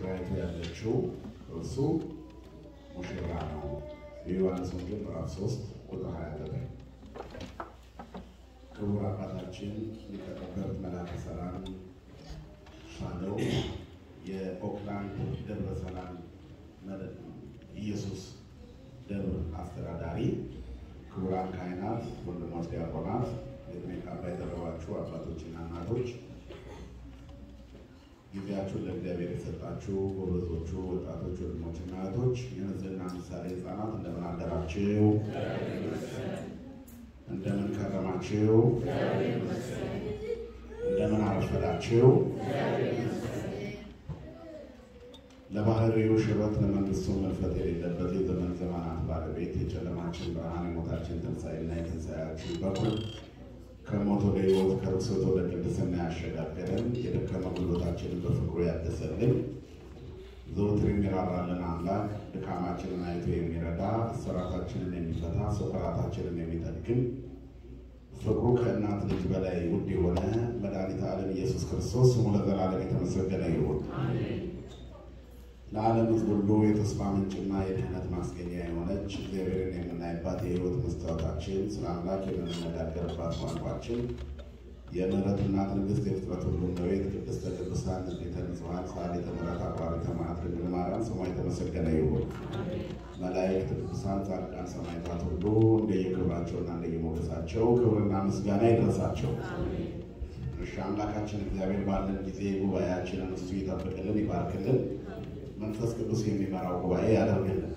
ሙሽራይቱ ያለችው እርሱ ሙሽራ ነው። የዮሐንስ ወንጌል ምዕራፍ 3 ቁጥር 29 ክቡር አባታችን ሊቀ ጠበብት መላከ ሰላም ሻለው የኦክላንድ ደብረ ሰላም ኢየሱስ ደብር አስተዳዳሪ፣ ክቡራን ካህናት፣ ወንድሞች ዲያቆናት፣ የዕድሜ ካባ የደረባችሁ አባቶችና እናቶች፣ ጊዜያችሁን ለእግዚአብሔር የሰጣችሁ ጎበዞቹ ወጣቶች፣ ወንድሞችና እህቶች፣ የንጽህና ምሳሌ ሕፃናት እንደምን አደራችሁ? እንደምን ከረማችሁ? እንደምን አረፈዳችሁ? ለባህሪው ሽረት ለመንግስቱ መልፈት የሌለበት የዘመን ዘመናት ባለቤት የጨለማችን ብርሃን የሞታችን ትንሣኤና የትንሣኤያችን በኩር ከሞት ወደ ሕይወት ከርክሰት ወደ ቅድስና ያሸጋገረን የደከመ ጉልበታችንን በፍቅሩ ያደሰልን ዘወትር የሚራራልን አምላክ ድካማችንን አይቶ የሚረዳ እስራታችንን የሚፈታ ስብራታችንን የሚጠግን ፍቅሩ ከእናት ልጅ በላይ ውድ የሆነ መድኃኒተ ዓለም ኢየሱስ ክርስቶስ ስሙ ለዘላለም የተመሰገነ ይሁን። ለዓለም ሕዝብ ሁሉ የተስፋ ምንጭና የድህነት ማስገኛ የሆነች እግዚአብሔርን የምናይባት የሕይወት መስታወታችን ስለ አምላክ የምንነጋገርባት ቋንቋችን የምሕረት እናት ንግሥት የፍጥረት ሁሉ እመቤት ቅድስተ ቅዱሳን ንጽሕተ ንጹሐን ሰዓሊተ ምሕረት አቁራሪተ መዓት ድንግል ማርያም ስሟ የተመሰገነ ይሁን። መላእክት፣ ቅዱሳን፣ ጻድቃን፣ ሰማዕታት ሁሉ እንደየክብራቸውና እንደየሞገሳቸው ክብርና ምስጋና ይድረሳቸው። እሺ አምላካችን እግዚአብሔር ባለን ጊዜ ጉባኤያችንን እሱ ይጠብቅልን፣ ይባርክልን መንፈስ ቅዱስ የሚመራው ጉባኤ ያደርግልን።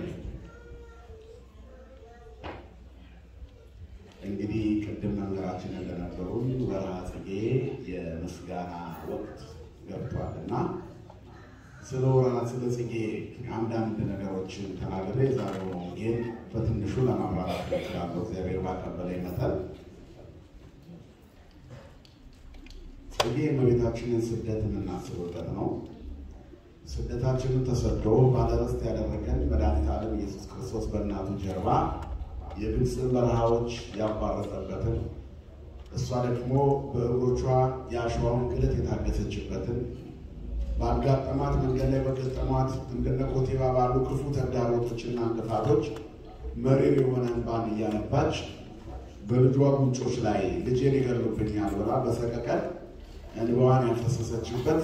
እንግዲህ ቅድም መምህራችን እንደነበሩን ወርሃ ጽጌ የምስጋና ወቅት ገብቷል እና ስለ ወርሃ ስለ ጽጌ አንዳንድ ነገሮችን ተናግሬ ዛሬው ወንጌል በትንሹ ለማብራራት እችላለሁ እግዚአብሔር ባቀበለኝ መጠን። ጽጌ የእመቤታችንን ስደት የምናስብበት ነው። ስደታችንን ተሰዶ ባለርስት ያደረገን መድኃኒተ ዓለም ኢየሱስ ክርስቶስ በእናቱ ጀርባ የግብፅን በረሃዎች ያቋረጠበትን እሷ ደግሞ በእግሮቿ የአሸዋውን ግለት የታገሰችበትን በአጋጠማት መንገድ ላይ በገጠሟት እንደነ ኮቴባ ባሉ ክፉ ተግዳሮቶችና እንቅፋቶች መሪር የሆነ እንባን እያነባች በልጇ ጉንጮች ላይ ልጄን ይገሉብኛል ብላ በሰቀቀን እንባዋን ያፈሰሰችበት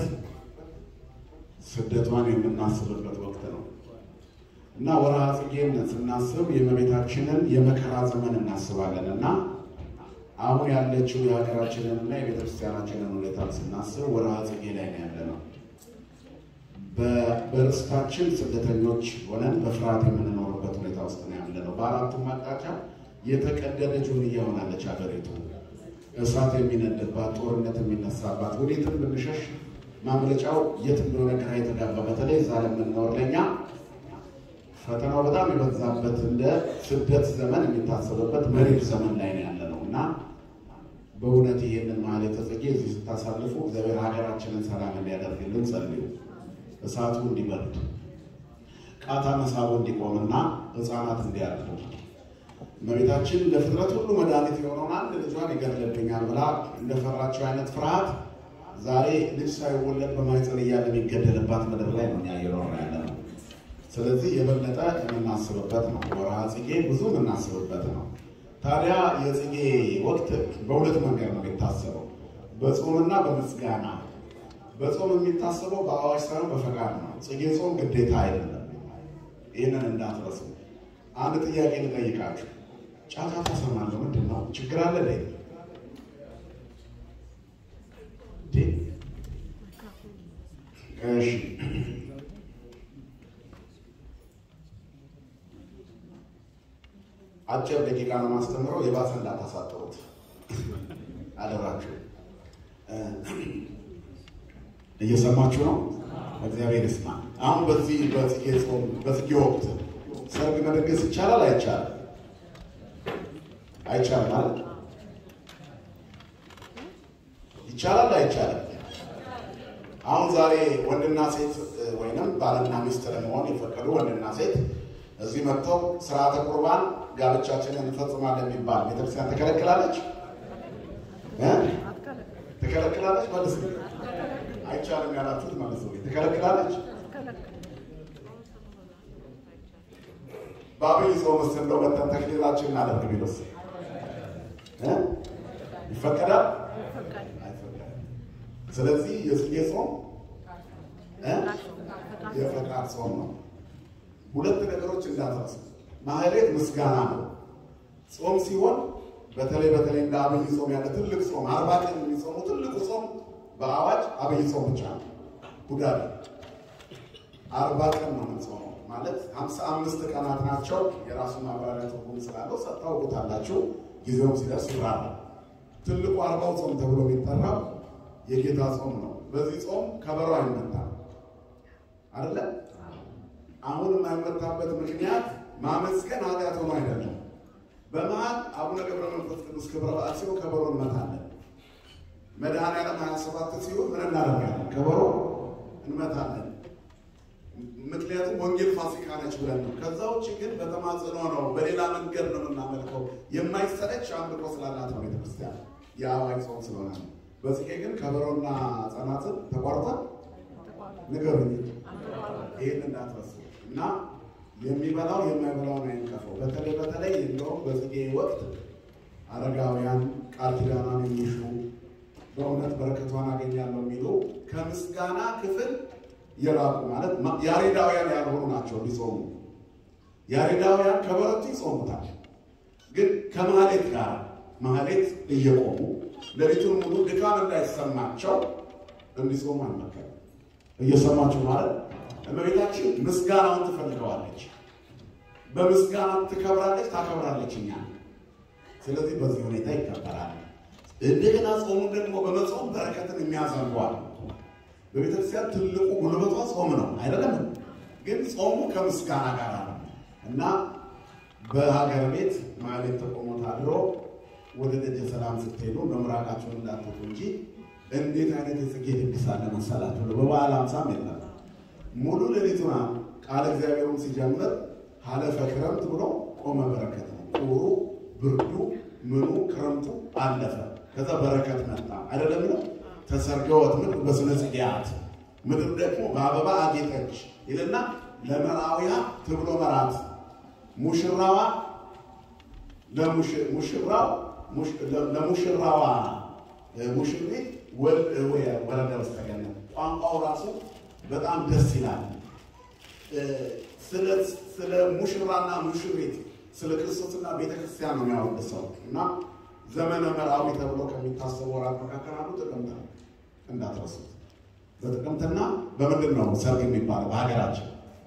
ስደቷን የምናስብበት ወቅት ነው እና ወርሃ ጽጌን ስናስብ የእመቤታችንን የመከራ ዘመን እናስባለን እና አሁን ያለችው የሀገራችንን እና የቤተክርስቲያናችንን ሁኔታ ስናስብ ወርሃ ጽጌ ላይ ነው ያለ ነው። በርስታችን ስደተኞች ሆነን በፍርሃት የምንኖርበት ሁኔታ ውስጥ ነው ያለ ነው። በአራቱም አቅጣጫ የተቀደደች ጆንያ ሆናለች ሀገሪቱ። እሳት የሚነድባት፣ ጦርነት የሚነሳባት፣ ወዴትም ብንሸሽ ማምለጫው የት እንደሆነ ግራ የተጋባ በተለይ እዛ ለምንኖር ለኛ ፈተናው በጣም የበዛበት እንደ ስደት ዘመን የሚታሰብበት መሪር ዘመን ላይ ነው ያለ ነው እና በእውነት ይህንን ማህሌተ ጽጌ እዚህ ስታሳልፉ እግዚአብሔር ሀገራችንን ሰላም እንዲያደርግልን ጸልዩ። እሳቱ እንዲበርድ፣ ቃታ መሳቡ እንዲቆምና ሕፃናት እንዲያርፉ እመቤታችን ለፍጥረት ሁሉ መድኃኒት የሆነውን አንድ ልጇን ይገድልብኛል ብላ እንደፈራቸው አይነት ፍርሃት ዛሬ ልጅ ሳይወለድ በማህፀን እያለ የሚገደልባት ምድር ላይ ነው እየኖርን ያለ ነው። ስለዚህ የበለጠ የምናስብበት ነው። ወርሃ ጽጌ ብዙ የምናስብበት ነው። ታዲያ የጽጌ ወቅት በሁለት መንገድ ነው የሚታሰበው፣ በጾምና በምስጋና። በጾም የሚታሰበው በአዋጅ ሳይሆን በፈቃድ ነው። ጽጌ ጾም ግዴታ አይደለም። ይህንን እንዳትረሱ። አንድ ጥያቄ ልጠይቃችሁ። ጫጫታ እሰማለሁ። ምንድን ነው ችግር አለ ላይ እሺ አጭር ደቂቃ ነው ማስተምረው። የባሰ እንዳታሳጥሩት አደራችሁ። እየሰማችሁ ነው? እግዚአብሔር ይስማ። አሁን በዚህ በጽጌ ጾም በጽጌ ወቅት ሰርግ መደገስ ይቻላል አይቻልም? አይቻልም ማለት ይቻላል አይቻልም? አሁን ዛሬ ወንድና ሴት ወይንም ባልና ሚስት ለመሆን የፈቀዱ ወንድና ሴት እዚህ መጥተው ስርዓተ ቁርባን ጋብቻችንን እንፈጽማለን የሚባል ቤተክርስቲያን ትከለክላለች? ትከለክላለች? መልስ አይቻልም ያላችሁት ማለት ነው ትከለክላለች። በአብይ ጾም ውስጥ እንደው መተን ተክሊላችን እናደርግ ቢሉስ እ ይፈቀዳል? አይፈቀድም። ስለዚህ የጽጌ ጾም እ የፈቃድ ጾም ነው። ሁለት ነገሮች እንዳትረሱ። ማህሌት ምስጋና ነው። ጾም ሲሆን በተለይ በተለይ እንደ አብይ ጾም ያለ ትልቅ ጾም አርባ ቀን የሚጾሙ ትልቁ ጾም በአዋጅ አብይ ጾም ብቻ ነው። ሁዳዴ አርባ ቀን ነው የምንጾመው ማለት ሀምሳ አምስት ቀናት ናቸው። የራሱ ማብራሪያ ትርጉም ስላለው ታውቁታላችሁ። ጊዜውም ሲደርስ ይራራል። ትልቁ አርባው ጾም ተብሎ የሚጠራው የጌታ ጾም ነው። በዚህ ጾም ከበሮ አይመታም አይደለ? አሁን የማይመታበት ምክንያት ማመስገን ኃጢአት ሆኖ አይደለም። በመሀል አቡነ ገብረ መንፈስ ቅዱስ ክብረ በዓል ሲሆን ከበሮ እንመታለን። መድኃኔዓለም ሀያ ሰባት ሲሆን ምን እናደርጋለን? ከበሮ እንመታለን። ምክንያቱም ወንጌል ፋሲካ ነች ብለን ነው። ከዛ ውጭ ግን በተማጽኖ ነው፣ በሌላ መንገድ ነው የምናመልከው። የማይሰለች አምልኮ ስላላት ነው ቤተክርስቲያን የአዋጅ ጾም ስለሆነ ነው። በጽጌ ግን ከበሮና ጸናጽል ተቋርጧል። ንገሩኝ፣ ይህን እንዳትረሱ እና የሚበላው የማይበላውን አይንቀፈው። በተለይ በተለይ እንደውም በጽጌ ወቅት አረጋውያን ቃል ኪዳኗን የሚሹ በእውነት በረከቷን አገኛለሁ የሚሉ ከምስጋና ክፍል የራቁ ማለት ያሬዳውያን ያልሆኑ ናቸው ሊጾሙ። ያሬዳውያን ከበረቱ ይጾሙታል፣ ግን ከማህሌት ጋር ማህሌት እየቆሙ ሌሊቱን ሙሉ ድካም እንዳይሰማቸው እንዲጾሙ አይመከርም። እየሰማችሁ ማለት እመቤታችን ምስጋናውን ትፈልገዋለች። በምስጋና ትከብራለች፣ ታከብራለች እኛ። ስለዚህ በዚህ ሁኔታ ይከበራል። እንደገና ጾሙን ደግሞ በመጾም በረከትን የሚያዘንቧል። በቤተክርስቲያን ትልቁ ጉልበቷ ጾም ነው አይደለም? ግን ጾሙ ከምስጋና ጋር ነው እና በሀገር ቤት ማህሌት ተቆሞ ታድሮ ወደ ደጀ ሰላም ስትሄዱ መምራቃቸውን እንዳትቱ እንጂ እንዴት አይነት የጽጌ ድግስ አለ መሰላችሁ? በበዓል አምሳም የለም ሙሉ ሌሊቱና ቃለ እግዚአብሔሩን ሲጀምር ሀለፈ ክረምት ብሎ ቆመ በረከት ነው። ቁሩ ብርዱ ምኑ ክረምቱ አለፈ። ከዛ በረከት መጣ አይደለም ነው ተሰርገወት ምድር በስነ ጽጌያት ምድር ደግሞ በአበባ አጌጠች ይልና ለመራውያ ትብሎ መራት ሙሽራዋ ሙሽራው ለሙሽራዋ ሙሽሪት ወረደ ውስጥ ተገኘ። ቋንቋው ራሱ በጣም ደስ ይላል። ስለ ሙሽራና ሙሽሪት ስለ ክርስቶስና ቤተክርስቲያን ነው የሚያወድሰው እና ዘመነ መርአዊ ተብሎ ከሚታሰቡ ወራት መካከል አንዱ ጥቅምት ነው። እንዳትረሱት። በጥቅምትና በምንድን ነው ሰርግ የሚባለው በሀገራችን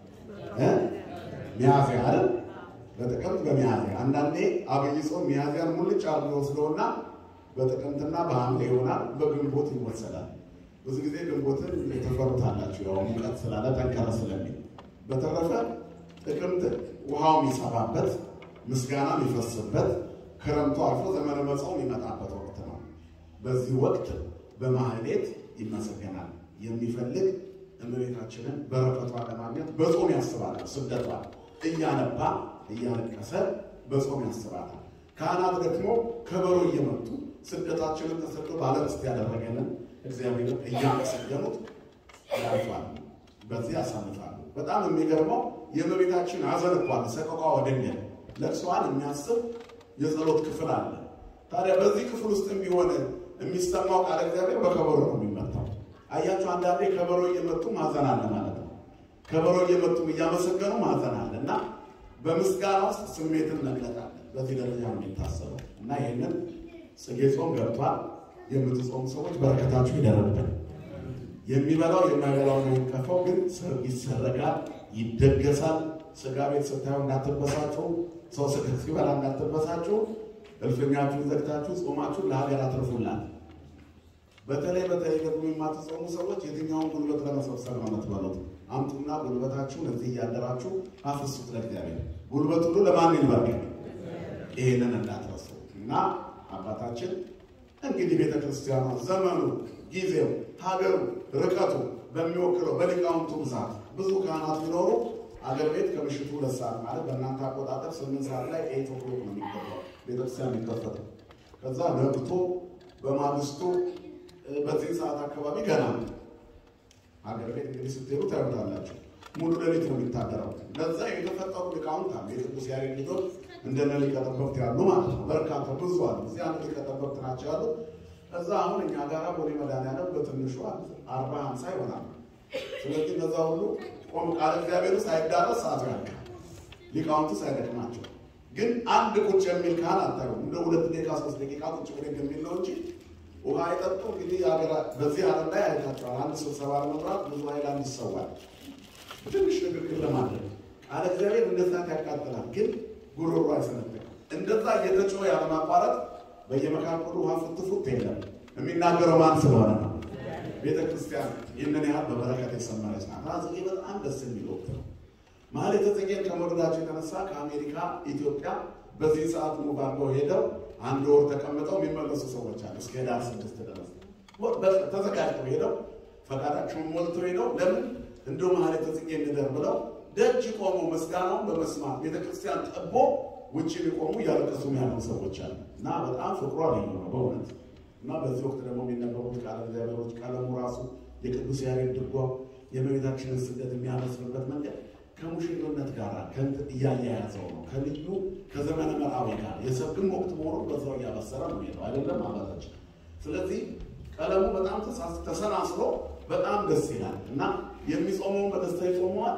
ሚያዝያ አይደል? በጥቅምት በሚያዝያ አንዳንዴ አብይ ጾም ሚያዝያን ሙልጭ አርጎ ይወስደውና በጥቅምትና በሐምሌ ይሆናል። በግንቦት ይወሰዳል። ብዙ ጊዜ ግንቦትን ተፈሩታላችሁ፣ ያው ሙቀት ስላለ ጠንከረ ስለሚል። በተረፈ ጥቅምት ውሃው የሚሰባበት ምስጋና የሚፈስበት ክረምቱ አልፎ ዘመነ መጾም የሚመጣበት ወቅት ነው። በዚህ ወቅት በማህሌት ይመሰገናል። የሚፈልግ እመቤታችንን በረከቷን ለማግኘት በጾም ያስባታል። ስደቷን እያነባ እያለቀሰ በጾም ያስባታል። ካህናት ደግሞ ከበሮ እየመቱ ስደታችንን ተሰዶ ባለርስት ያደረገንን እግዚአብሔርን እያመሰገኑት ያልፋሉ። በዚህ ያሳልፋሉ። በጣም የሚገርመው የእመቤታችን ሐዘን እንኳን ሰቆቃ ወደንገል ለቅሷን የሚያስብ የጸሎት ክፍል አለ። ታዲያ በዚህ ክፍል ውስጥ ቢሆን የሚሰማው ቃል እግዚአብሔር በከበሮ ነው የሚመታው። አያችሁ፣ አንዳንዴ ከበሮ እየመቱ ማዘን አለ ማለት ነው። ከበሮ እየመቱ እያመሰገኑ ማዘን አለ እና በምስጋና ውስጥ ስሜትን መግለጥ አለ። በዚህ ደረጃ ነው የሚታሰበው እና ይህንን ጽጌ ጾም ገብቷል። የምትጾሙ ሰዎች በረከታችሁ ይደረብን። የሚበላው የማይበላው ነው የሚከፋው፣ ግን ይሰረጋል፣ ይደገሳል። ስጋ ቤት ስታዩ እንዳትበሳችሁ፣ ሰው ስጋ ሲበላ እንዳትበሳችሁ። እልፍኛችሁን ዘግታችሁ ጾማችሁ ለሀገር አትርፉላት። በተለይ በተለይ ደግሞ የማትጾሙ ሰዎች የትኛውን ጉልበት ለመሰብሰብ ነው የምትበሉት? አምጡና ጉልበታችሁን እዚህ እያደራችሁ አፍሱት ለእግዚአብሔር። ጉልበት ሁሉ ለማን ይልበቅ? ይሄንን እንዳትረሱ እና አባታችን እንግዲህ ቤተ ክርስቲያኗ ዘመኑ፣ ጊዜው፣ ሀገሩ፣ ርቀቱ በሚወክለው በሊቃውንቱ ብዛት ብዙ ካህናት ቢኖሩ አገር ቤት ከምሽቱ ሁለት ሰዓት ማለት በእናንተ አቆጣጠር ስምንት ሰዓት ላይ ኤይት ኦክሎክ ነው የሚገባው ቤተክርስቲያን የሚከፈተው። ከዛ ነግቶ በማግስቱ በዚህ ሰዓት አካባቢ ገና ነው ሀገር ቤት እንግዲህ ስትሄዱ ታዩታላችሁ። ሙሉ ሌሊት ነው የሚታደረው። ለዛ የተፈጠሩ ሊቃውንት አሉ። የቅዱስ ያሬድ ልጆች እንደነ ሊቀ ጠበብት ያሉ ማለት ነው። በርካታ ብዙ አሉ። እዚህ አንድ ሊቀ ጠበብት ናቸው ያሉት። እዛ አሁን እኛ ጋር ቦሌ መድኃኒዓለም በትንሹ አርባ ሀምሳ ይሆናል። ስለዚህ እነዛ ሁሉ ቆም ቃለ እግዚአብሔሩ ሳይዳረስ ሰዓቱ ያልቃል። ሊቃውንቱ ሳይደክማቸው ግን አንድ ቁጭ የሚል ካህን አታዩም። እንደ ሁለት ደቂቃ ሶስት ደቂቃ ቁጭ ብድግ የሚል ነው እንጂ ውሃ አይጠጡ። እንግዲህ በዚህ ዓለም ላይ አይታቸዋል። አንድ ስብሰባ ለመምራት ብዙ ሀይላንድ ይሰዋል። ትንሽ ንግግር ለማድረግ ቃለ እግዚአብሔር እንደዛ ያቃጥላል፣ ግን ጉሮሮ አይሰነጥቅም። እንደዛ እየተጮኸ ያለማቋረጥ በየመካከሉ ውሃ ፉትፉት የለም። የሚናገረው ማን ስለሆነ ነው? ቤተ ክርስቲያን ይህንን ያህል በበረከት የሰመረች ናት። ጽጌ በጣም ደስ የሚል ወቅት ነው። ማህሌተ ጽጌን ከመውደዳቸው የተነሳ ከአሜሪካ ኢትዮጵያ በዚህ ሰዓት ሙቭ አድርገው ሄደው አንድ ወር ተቀምጠው የሚመለሱ ሰዎች አሉ። እስከ ሄዳር ስድስት ድረስ ተዘጋጅተው ሄደው ፈቃዳቸውን ሞልተው ሄደው ለምን እንደ ማህሌተ ጽጌ እንደር ብለው ደጅ ቆመው ምስጋናውን በመስማት ቤተክርስቲያን ጠቦ ውጭ ሊቆሙ እያለቀሱ ያሉ ሰዎች አሉ እና በጣም ፍቅሯ ልዩ ነው በእውነት እና በዚህ ወቅት ደግሞ የሚነበሩት ቃለ እግዚአብሔሮች ቀለሙ ራሱ የቅዱስ ያሬድ ድጓው የእመቤታችንን ስደት የሚያመስልበት መንገድ ከሙሽርነት ጋር ከንት እያያያዘው ነው። ከልዩ ከዘመነ መራዊ ጋር የሰርግም ወቅት መሆኑ በዛው እያበሰረ ነው ሄደው አይደለም አባታችን። ስለዚህ ቀለሙ በጣም ተሰናስሎ በጣም ደስ ይላል እና የሚጾመውን በደስታ ይጾመዋል።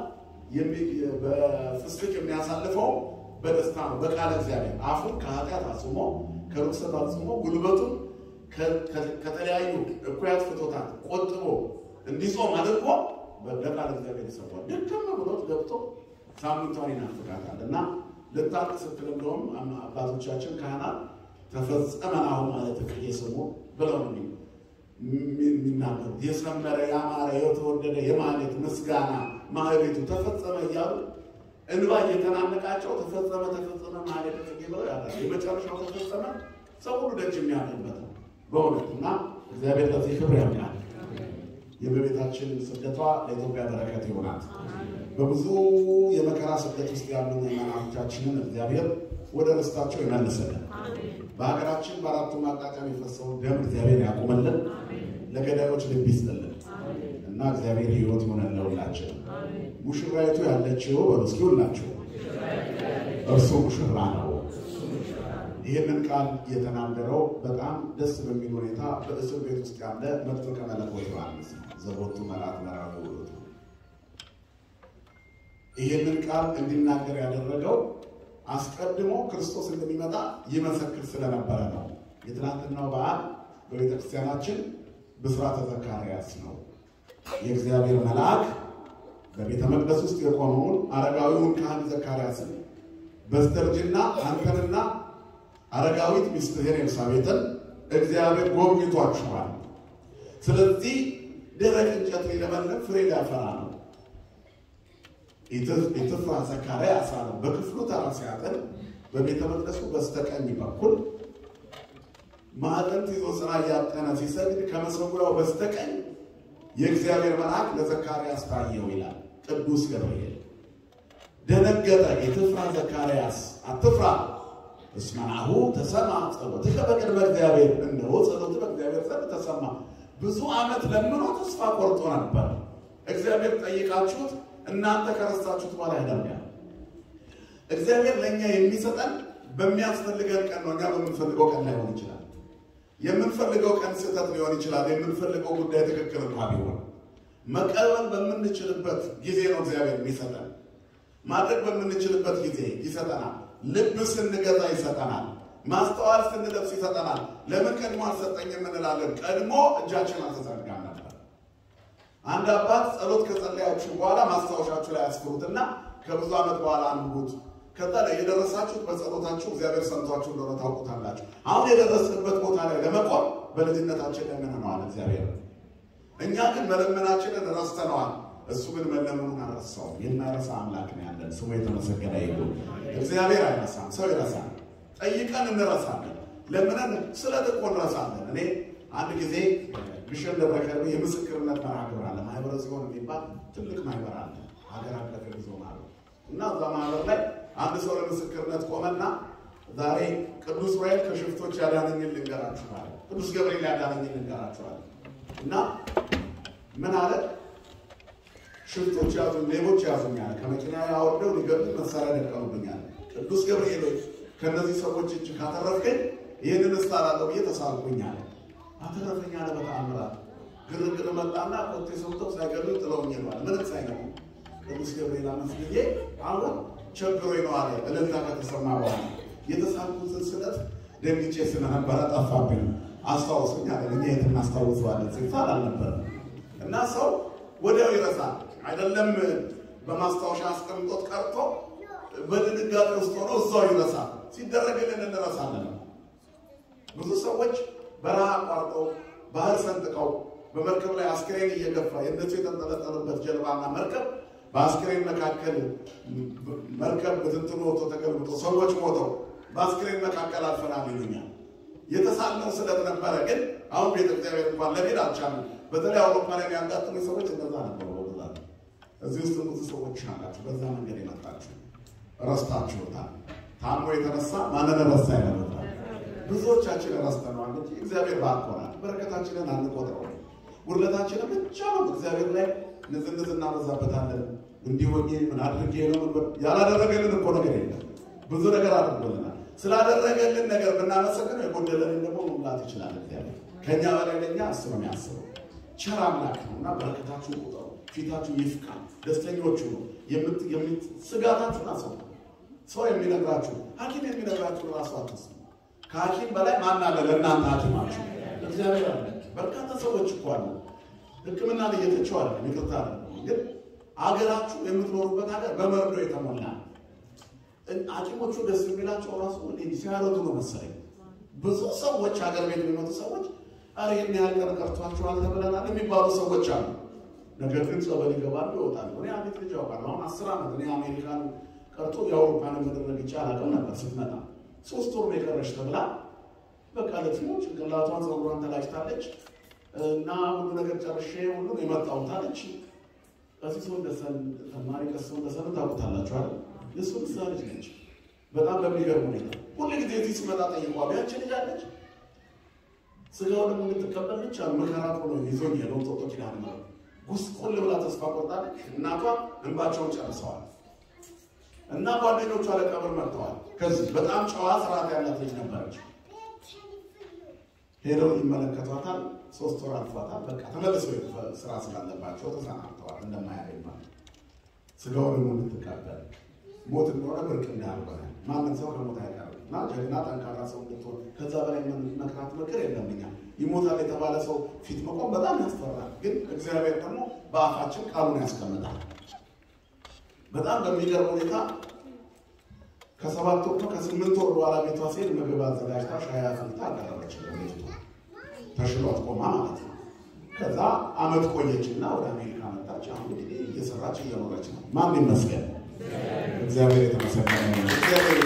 በፍስክ የሚያሳልፈው በደስታ ነው። በቃለ እግዚአብሔር አፉን ከኃጢአት አጽሞ ከርኩሰት አጽሞ ጉልበቱን ከተለያዩ እኩያት ፍቶታት ቆጥቦ እንዲጾም አድርጎ ለቃለ እግዚአብሔር ይሰዋል። ድክም ብሎት ገብቶ ሳምንቷን ይናፍቃታል እና ልታልቅ ስትል እንደውም አባቶቻችን ካህናት ተፈጸመን አሁን ማለት ቅዬ ስሙ ብለው ነው የሚናገሩት። የሰመረ ያማረ የተወደደ የማለት ምስጋና ማህሌቱ ተፈጸመ እያሉ እንባ እየተናነቃቸው ተፈጸመ ተፈጸመ ማለት ጽጌ ብለው ያዳል። የመጨረሻው ተፈጸመ ሰው ሁሉ ደጅ የሚያደርበት ነው በእውነት እና እግዚአብሔር ለዚህ ክብር ያምናል። የእመቤታችን ስደቷ ለኢትዮጵያ በረከት ይሆናት። በብዙ የመከራ ስደት ውስጥ ያሉ ምዕመናኖቻችንን እግዚአብሔር ወደ ርስታቸው ይመልስልን። በሀገራችን በአራቱም አቅጣጫ የሚፈሰውን ደም እግዚአብሔር ያቁምልን፣ ለገዳዮች ልብ ይስጥልን እና እግዚአብሔር ሕይወት ይሆነን ለሁላችን። ሙሽራይቱ ያለችው በመስኪ ሁላችሁ እርሱ ሙሽራ ነው። ይህንን ቃል የተናገረው በጣም ደስ በሚል ሁኔታ በእስር ቤት ውስጥ ያለ መጥምቀ መለኮት ዮሐንስ ዘቦቱ መልአክ መራዊ ውእቱ ይህንን ቃል እንዲናገር ያደረገው አስቀድሞ ክርስቶስ እንደሚመጣ ይመሰክር ስለነበረ ነው። የትናንትናው በዓል በቤተ ክርስቲያናችን ብስራተ ዘካርያስ ነው። የእግዚአብሔር መልአክ በቤተ መቅደስ ውስጥ የቆመውን አረጋዊውን ካህን ዘካርያስን በስተርጅና አንተንና አረጋዊት ሚስትህን ኤልሳቤጥን እግዚአብሔር ጎብኝቷችኋል። ስለዚህ ደረቅ እንጨት ሊለመልም ፍሬ ሊያፈራ ነው። ኢትፍራ ዘካርያስ አለው። በክፍሉ ተራ ሲያጥን በቤተ መቅደሱ በስተቀኝ በኩል ማዕጠንት ይዞ ስራ እያጠነ ሲሰግድ ከመሰዊያው በስተቀኝ የእግዚአብሔር መልአክ ለዘካርያስ ታየው ይላል ቅዱስ ገብርኤል። ደነገጠ። ኢትፍራ ዘካርያስ አትፍራ እስመ ናሁ ተሰማ ጸሎትከ በቅድመ እግዚአብሔር፣ እነሆ ጸሎትህ በእግዚአብሔር ዘንድ ተሰማ። ብዙ ዓመት ለምኖ ተስፋ ቆርጦ ነበር። እግዚአብሔር ጠይቃችሁት እናንተ ከረሳችሁት በኋላ ያደርጋል። እግዚአብሔር ለእኛ የሚሰጠን በሚያስፈልገን ቀን ነው። እኛ በምንፈልገው ቀን ላይሆን ይችላል። የምንፈልገው ቀን ስህተት ሊሆን ይችላል። የምንፈልገው ጉዳይ ትክክል እንኳ ቢሆን መቀበል በምንችልበት ጊዜ ነው እግዚአብሔር የሚሰጠን። ማድረግ በምንችልበት ጊዜ ይሰጠናል። ልብ ስንገዛ ይሰጠናል። ማስተዋል ስንለብስ ይሰጠናል። ለምን ቀድሞ አልሰጠኝም እንላለን። ቀድሞ እጃችን አልተዘረጋም ነበር። አንድ አባት ጸሎት ከጸለያችሁ በኋላ ማስታወሻችሁ ላይ ያስፍሩትና ከብዙ ዓመት በኋላ አንብቡት። ከዛ ላይ የደረሳችሁት በጸሎታችሁ እግዚአብሔር ሰምቷችሁ እንደሆነ ታውቁታላችሁ። አሁን የደረስንበት ቦታ ላይ ለመቆም በልጅነታችን ለምነነዋል እግዚአብሔር። እኛ ግን መለመናችንን ረስተነዋል። እሱ ግን መለመኑን አልረሳውም። የማይረሳ አምላክ ነው ያለን። ስሙ የተመሰገነ ይሁን። እግዚአብሔር አይረሳም፣ ሰው ይረሳል። ጠይቀን እንረሳለን፣ ለምነን ስለት እኮ እንረሳለን። እኔ አንድ ጊዜ ግሸን ደብረ ከርቤ የምስክርነት መርሃ ግብር አለ። ማህበረ ጽዮን የሚባል ትልቅ ማህበር አለ፣ ሀገር አቀፍ ዞን አለ እና እዛ ማህበር ላይ አንድ ሰው ለምስክርነት ቆመና ዛሬ ቅዱስ ዑራኤል ከሽፍቶች ያዳነኝን ልንገራችኋል፣ ቅዱስ ገብርኤል ያዳነኝን ልንገራችኋል እና ምን አለ ሽፍቶች ያዙኝ፣ ሌቦች ያዙኛል፣ ከመኪና ያወርደው ሊገሉኝ መሳሪያ ደቀኑብኛል። ቅዱስ ገብርኤል ሆይ ከእነዚህ ሰዎች እጅ ካተረፍከኝ ይህንን እስታላለሁ ብዬ ተሳልኩኛል። አተረፈኝ አለ በተአምራት። ግርግር መጣና ኮቴ ሰምተው ሳይገሉኝ ጥለውኝ ሄዷል። ምንም ሳይነቁ ቅዱስ ገብርኤል አመስግኜ አሁን ቸግሮኝ ነው አለ። እልልታ ከተሰማ በኋላ የተሳልኩትን ስለት ደንግጬ ስለነበረ ጠፋብኝ። አስታውሱኝ አለ። እኛ የት እናስታውሰዋለን? ሲባል አልነበረም እና ሰው ወዲያው ይረሳል። አይደለም በማስታወሻ አስቀምጦት ቀርቶ በድንጋጤ ውስጥ ሆኖ እዛው ይረሳል። ሲደረግልን እንረሳለን። ብዙ ሰዎች በረሃ አቋርጠው ባህር ሰንጥቀው በመርከብ ላይ አስክሬን እየገፋ የእነሱ የተንጠለጠሉበት ጀልባና መርከብ በአስክሬን መካከል መርከብ ብትንትኑ ወጥቶ ተገልብጦ ሰዎች ሞተው በአስክሬን መካከል አልፈናል ይሉኛል። የተሳልነው ስለት ነበረ፣ ግን አሁን ቤተ እግዚአብሔር እንኳን ለሜድ አልቻሉም። በተለይ አውሮፓ ላይ ያጋጥሙ ሰዎች እንደዛ ነበሩ። በብዛት እዚህ ውስጥ ብዙ ሰዎች አላችሁ፣ በዛ መንገድ የመጣችሁ ረስታችሁታል። ታሞ የተነሳ ማንን ረሳ ይለመታል። ብዙዎቻችን ረስተነዋል እንጂ እግዚአብሔር ባርኮናል። በረከታችንን አንቆጥረው፣ ጉድለታችንን ብቻ ነው እግዚአብሔር ላይ ንዝንዝ እናበዛበታለን። እንዲሆኜ ምን አድርጌ ነው ያላደረገልን እኮ ነገር የለም። ብዙ ነገር አድርጎልናል። ስላደረገልን ነገር ብናመሰግነው የጎደለንን ደግሞ መሙላት ይችላል። እግዚአብሔር ከእኛ በላይ ለእኛ እሱ ነው የሚያስበው። ቸር አምላክ ነው እና በረከታችሁን ቁጠሩ፣ ፊታችሁ ይፍካ፣ ደስተኞቹ ነው ስጋታችሁን አሰቡ። ሰው የሚነግራችሁ ሐኪም የሚነግራችሁ ራሱ አትስሙ። ከሐኪም በላይ ማን አለ ለእናንተ ሐኪማችሁ? እግዚአብሔር አለ። በርካታ ሰዎች እኮ አሉ ሕክምና እየተቸው አለ ይቅርታ አለ ግን አገራችሁ የምትኖሩበት ሀገር በመርዶ የተሞላ ሐኪሞቹ ደስ የሚላቸው ራሱ ሲያረዱ ነው መሰለኝ። ብዙ ሰዎች ሀገር ቤት የሚመጡ ሰዎች አረ ይህን ያህል ቀን ቀርቷችኋል ተብለናል የሚባሉ ሰዎች አሉ። ነገር ግን ጸበል ይገባሉ ይወጣሉ። እኔ አቤት ልጅ ያውቃለሁ። አሁን አስር ዓመት እኔ አሜሪካን ቀርቶ የአውሮፓን መደረግ ይቻል አቅም ነበር። ስትመጣ ሶስት ወር ነው የቀረች ተብላ በቃ ለትሞ ጭንቅላቷን ፀጉሯን ተላጭታለች እና ሁሉ ነገር ጨርሼ ሁሉ የመጣሁት አለች። ቀሲስ ወንደሰን ተማሪ ቀሲስ ወንደሰን ታውቁታላችኋል። የእሱ ምሳ ልጅ ነች። በጣም በሚገርም ሁኔታ ሁሉ ጊዜ እዚህ ስመጣ ጠይቋል። ያቺ ልጅ አለች ስጋው ደግሞ እንድትቀበል ብቻ መከራት ሆኖ ይዞኝ የለው ጦጦ ኪዳን ነው ጉስቁል ብላ ተስፋ ቆርጣለች። እናቷ እንባቸውን ጨርሰዋል እና ጓደኞቿ ለቀብር መጥተዋል። ከዚህ በጣም ጨዋ ስርዓት ያላት ልጅ ነበረች። ሄደው ይመለከቷታል። ሶስት ወር አልፏታል። በቃ ተመልሰው ስራ ስላለባቸው ተሰናብተዋል። እንደማያገኝ ማለት ስጋው ደግሞ እንድትቀበል ሞት እንደሆነ ብርቅ እንዳልሆነ ማንም ሰው ከሞት አይቀርም እና ጀግና ጠንካራ ሰው እንድትሆን ከዛ በላይ መክራት ምክር የለምኛ ይሞታል የተባለ ሰው ፊት መቆም በጣም ያስፈራል። ግን እግዚአብሔር ደግሞ በአፋችን ቃሉን ያስቀምጣል። በጣም በሚገርም ሁኔታ ከሰባት ወር ከስምንት ወር በኋላ ቤቷ ሴት ምግብ አዘጋጅታ ሻይ አፍልታ አቀረበች። ቤቱ ተሽሏት ቆማ ማለት ነው። ከዛ አመት ቆየችና ወደ አሜሪካ መጣች። አሁን እንግዲህ እየሰራች እየኖረች ነው። ማን ይመስገን? እግዚአብሔር የተመሰገነ ነው። እግዚአብሔር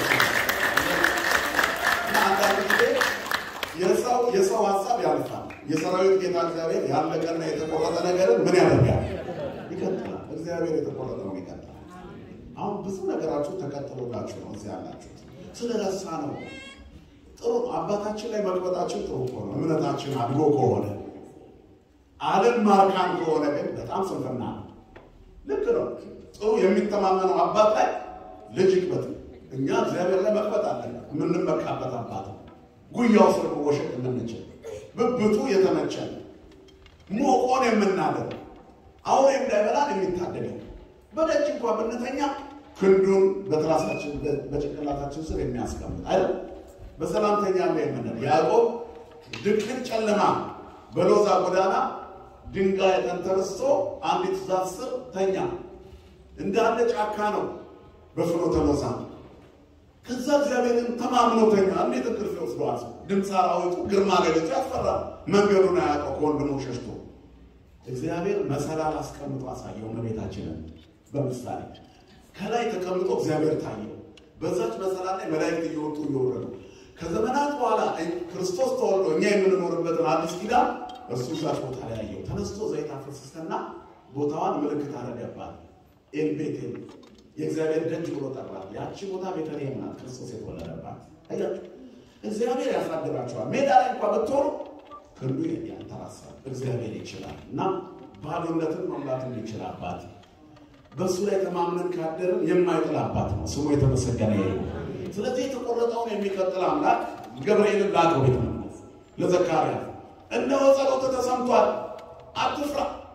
አንዳንድ ጊዜ የሰው የሰው ሀሳብ ያልፋል። የሰራዊት ጌታ እግዚአብሔር ያለቀና የተቆረጠ ነገርን ምን ያደርጋል? ይቀጥላል። እግዚአብሔር የተቆረጠውን ይቀጥላል። አሁን ብዙ ነገራችሁ ተቀጥሎላችሁ ነው እዚህ ያላችሁት። ስለረሳ ነው። ጥሩ አባታችን ላይ መቅበጣችን ጥሩ ከሆነ እምነታችን አድጎ ከሆነ ዓለም ማርካን ከሆነ ግን በጣም ስንፍና ነው። ልክ ነው። ጥሩ የሚተማመነው አባት ላይ ልጅ ይቅበት። እኛ እግዚአብሔር ላይ መቅበጥ አለን። የምንመካበት አባት ጉያው ስር መወሸቅ የምንችል ብብቱ የተመቸን ሞቆን የምናደር አውሬ እንዳይበላን የሚታደገው በደጅ እንኳ ብንተኛ ክንዱን በትራሳችን በጭንቅላታችን ስር የሚያስቀምጥ አይደል? በሰላምተኛ ላይ የምንል ያዕቆብ ድቅን ጨለማ በሎዛ ጎዳና ድንጋይ ተንተርሶ አንዲት ዛፍ ስር ተኛ። እንዳለ ጫካ ነው በፍኖተ ሎዛ። ከዛ እግዚአብሔርን ተማምኖ ተኛ። እንዴት እንቅልፍ ይወስደዋል? ድምፅ አራዊቱ ግርማ ሌሊቱ ያስፈራል። መንገዱን አያውቀው ከወንድሙ ሸሽቶ እግዚአብሔር መሰላል አስቀምጦ አሳየው እመቤታችንን በምሳሌ ከላይ ተቀምጦ እግዚአብሔር ታየው። በዛች መሰላል ላይ መላእክት እየወጡ እየወረዱ ከዘመናት በኋላ ክርስቶስ ተወልዶ እኛ የምንኖርበትን አዲስ ኪዳን እርሱ እዛች ቦታ ላይ ያየው። ተነስቶ ዘይት አፈሰሰና ቦታዋን ምልክት አደረገባት። ኤልቤቴል የእግዚአብሔር ደጅ ብሎ ጠራት። ያቺ ቦታ ቤተልሔም ናት፣ ክርስቶስ የተወለደባት። አያችሁ፣ እግዚአብሔር ያሳድራቸዋል። ሜዳ ላይ እንኳ ብትሆኑ ክንዱ ያንተራሳል። እግዚአብሔር ይችላል እና ባዶነትን መሙላት የሚችል አባት በእሱ ላይ ተማምነን ካደርን የማይጥል አባት ነው። ስሙ የተመሰገነ ይሁን። ስለዚህ የተቆረጠውን የሚቀጥል አምላክ ገብርኤልን ላከው ቤተ መቅደስ ለዘካርያስ፣ እነሆ ጸሎት ተሰምቷል፣ አትፍራ፣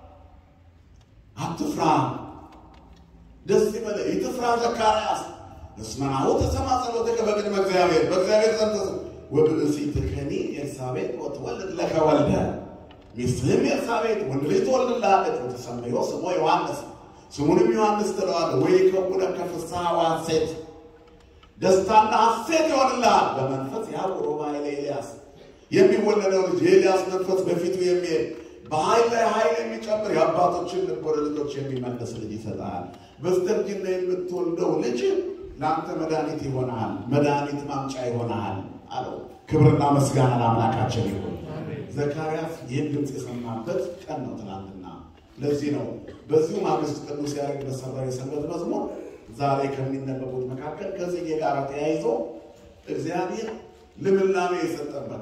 አትፍራ፣ ደስ ይበልህ፣ ይትፍራ ዘካርያስ እስመ ናሁ ተሰማ ጸሎትከ በቅድመ እግዚአብሔር በእግዚአብሔር ዘንድ ወብእሲትከኒ ኤልሳቤጥ ወትወልድ ለከ ወልደ ሚስትህም ኤልሳቤጥ ወንድ ልጅ ትወልድልሃለች ወትሰምዮ ስሞ ዮሐንስ ስሙንም ዮሐንስ ትለዋለህ። ወይከውነከ ፍስሐ ወሐሴት ደስታና ሐሴት ይሆንልሃል። በመንፈስ ያዕቆብ ኃይለ ኤልያስ የሚወለደው ልጅ የኤልያስ መንፈስ በፊቱ የሚሄድ በኃይል ላይ ኃይል የሚጨምር የአባቶችን ልብ ወደ ልጆች የሚመልስ ልጅ ይሰጣል። በስተርጅና የምትወልደው ልጅ ለአንተ መድኃኒት ይሆናል፣ መድኃኒት ማምጫ ይሆናል አለው። ክብርና ምስጋና ለአምላካችን ይሁን። ዘካርያስ ይህን ድምፅ የሰማበት ቀን ነው ትናንትና። ለዚህ ነው በዚሁ ማግስት ቅዱስ ያሬድ በሰራው የሰንበት መዝሙር ዛሬ ከሚነበቡት መካከል ከጽጌ ጋር ተያይዞ እግዚአብሔር ልምላሜ የሰጠበት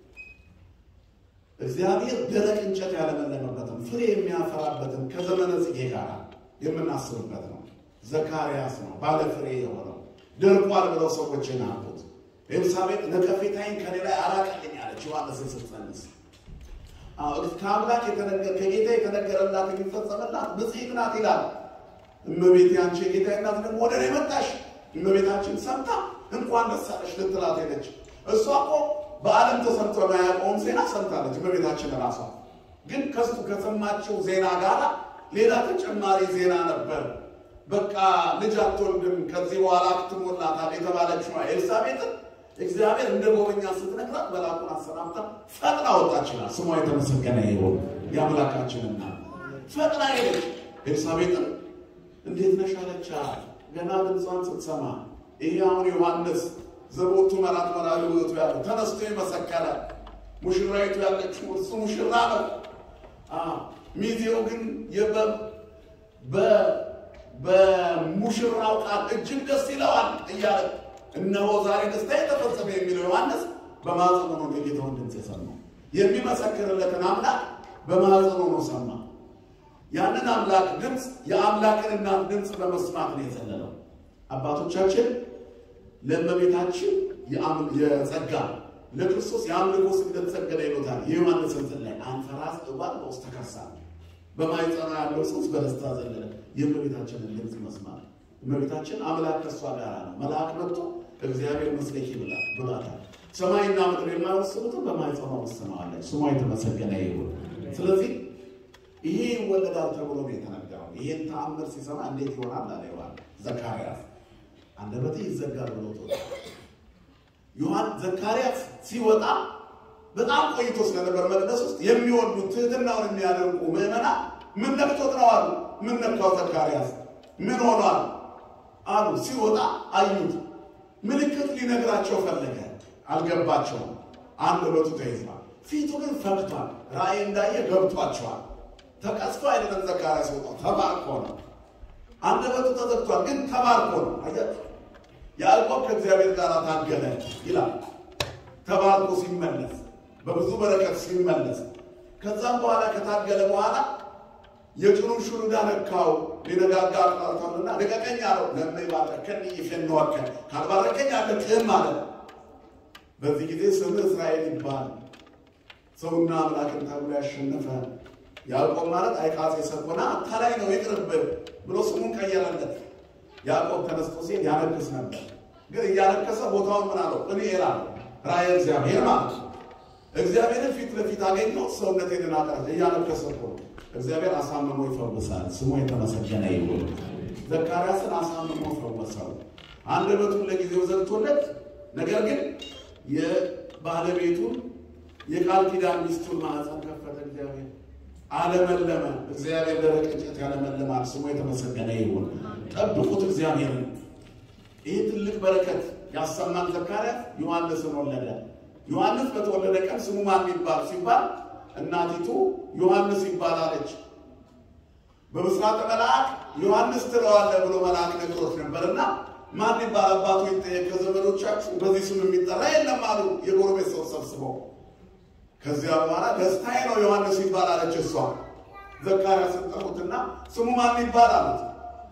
እግዚአብሔር ደረቅ እንጨት ያለመለመበትን ፍሬ የሚያፈራበትን ከዘመነ ጽጌ ጋር የምናስብበት ነው። ዘካርያስ ነው ባለ ፍሬ የሆነው ደርቋል ብለው ሰዎች ናቁት። ኤልሳቤጥ ነቀፌታዬን ከኔ ላይ አራቀልኝ አለች ዮሐንስን ስትጸንስ። ከአምላክ ከጌታ የተነገረላት የሚፈጸመላት ብፅዕት ናት ይላል። እመቤቴ አንቺ የጌታ እናት ደግሞ ወደ እኔ መጣሽ። እመቤታችን ሰምታ እንኳን ደስ አለሽ ልትላት ሄደች። እሷ እኮ በዓለም ተሰምቶ የማያውቀውን ዜና ሰምታለች። እመቤታችን ራሷ ግን ከሱ ከሰማችው ዜና ጋር ሌላ ተጨማሪ ዜና ነበር። በቃ ልጅ አትወልድም ከዚህ በኋላ ክትሞላታል የተባለችው ኤልሳቤጥን እግዚአብሔር እንደ ጎበኛ ስትነግራት መልአኩን አሰናብታ ፈጥና ወጣችላል። ስሟ የተመሰገነ ይሁን። የአምላካችንና ፈጥና ሄደች። ኤልሳቤጥን እንዴት ነሽ አለቻት። ገና ድምጿን ስትሰማ ይሄ አሁን ዮሐንስ ዘቦቱ መራት መራዊ ውእቱ ያለ ተነስቶ የመሰከረ ሙሽራይቱ ያለችው እርሱ ሙሽራ ነው። ሚዜው ግን በሙሽራው ቃል እጅግ ደስ ይለዋል እያለ እነሆ ዛሬ ደስታ የተፈጸመ የሚለው ዮሐንስ በማኅፀኑ ነው የጌታውን ድምፅ የሰማው። የሚመሰክርለትን አምላክ በማኅፀኑ ነው ሰማ። ያንን አምላክ ድምፅ የአምላክን እናት ድምፅ በመስማት ነው የዘለለው። አባቶቻችን ለእመቤታችን የጸጋ ለክርስቶስ የአምልኮ ስግደት ሰገደ ይሉታል። የዮሐንስን ላይ አንፈራስ እባል በውስጥ ተከሳ በማኅፀኗ ያለው ጽንስ በደስታ ዘለለ። የእመቤታችንን ድምፅ መስማት እመቤታችን አምላክ ከእሷ ጋር ነው። መልአክ መጥቶ እግዚአብሔር መስለኪ ብላት ብሏታል። ሰማይና ምድር የማይወስኑትን በማኅፀኗ ወስነዋለች። ስሟ የተመሰገነ ይሁን። ስለዚህ ይሄ ይወለዳል ተብሎ ነው የተነገረው። ይሄን ተአምር ሲሰማ እንዴት ይሆናል አለ ዮሐን ዘካርያስ አንደበቴ ይዘጋል ብሎ ዮሐን ዘካርያስ ሲወጣ በጣም ቆይቶ ስለነበር መቅደስ ውስጥ የሚወዱት ትህትናውን የሚያደርጉ ምዕመናን ምን ነክቶት ነው አሉ። ምን ነካው ዘካርያስ ምን ሆኗል አሉ። ሲወጣ አዩት። ምልክት ሊነግራቸው ፈለገ፣ አልገባቸውም። አንደበቱ ተይዟል፣ ፊቱ ግን ፈክቷል። ራእይ እንዳየ ገብቷቸዋል። ተቀስፎ አይደለም ዘካርያስ ወጣው፣ ተባርኮ ነው። አንደበቱ ተዘግቷል፣ ግን ተባርኮ ነው። አያችሁ፣ ያዕቆብ ከእግዚአብሔር ጋር ታገለ ይላል። ተባርኮ ሲመለስ፣ በብዙ በረከት ሲመለስ፣ ከዛም በኋላ ከታገለ በኋላ የጭኑን ሹሩዳ ነካው። ሊነጋጋ አቅጣልቷልና ልቀቀኝ አለው። ለመ ባረከኒ ይፌንወከ ካልባረከኝ አልለቅህም አለ። በዚህ ጊዜ ስምህ እስራኤል ይባል ሰውና አምላክን ተብሎ ያሸነፈ ያዕቆብ ማለት አይቃጼ ሰኮና አታላይ ነው ይቅርብህ ብሎ ስሙን ቀየረለት። ያዕቆብ ተነስቶ ሲሄድ ያነክስ ነበር፣ ግን እያነከሰ ቦታውን ምን አለው? ጵኒኤል አለው። ራእየ እግዚአብሔር ማለት ነው። እግዚአብሔርን ፊት ለፊት አገኘው። ሰውነቴን አቀረጀ። እያነከሰ እኮ እግዚአብሔር አሳምሞ ይፈውሳል። ስሙ የተመሰገነ ይሁን። ዘካርያስን አሳምሞ ፈወሰው። አንደበቱን ለጊዜው ዘግቶለት፣ ነገር ግን የባለቤቱን የቃል ኪዳን ሚስቱን ማህፀን ከፈተ። እግዚአብሔር አለመለመ። እግዚአብሔር ደረቅ እንጨት ያለመለማል። ስሙ የተመሰገነ ይሁን። ጠብቁት እግዚአብሔርን። ይህ ትልቅ በረከት ያሰማን ዘካርያስ ዮሐንስን ወለደ። ዮሐንስ በተወለደ ቀን ስሙ ማን ይባል ሲባል እናቲቱ ዮሐንስ ይባላለች። በምስራተ መልአክ ዮሐንስ ትለዋለህ ብሎ መልአክ ነግሮት ነበርና ማን ይባል አባቱ ይጠየቅ፣ ከዘመዶቻችሁ በዚህ ስም የሚጠራ የለም አሉ የጎረቤት ሰው ሰብስበው። ከዚያ በኋላ ደስታዬ ነው ዮሐንስ ይባላለች እሷ። ዘካርያስን ጠሩትና ስሙ ማን ይባል አሉት።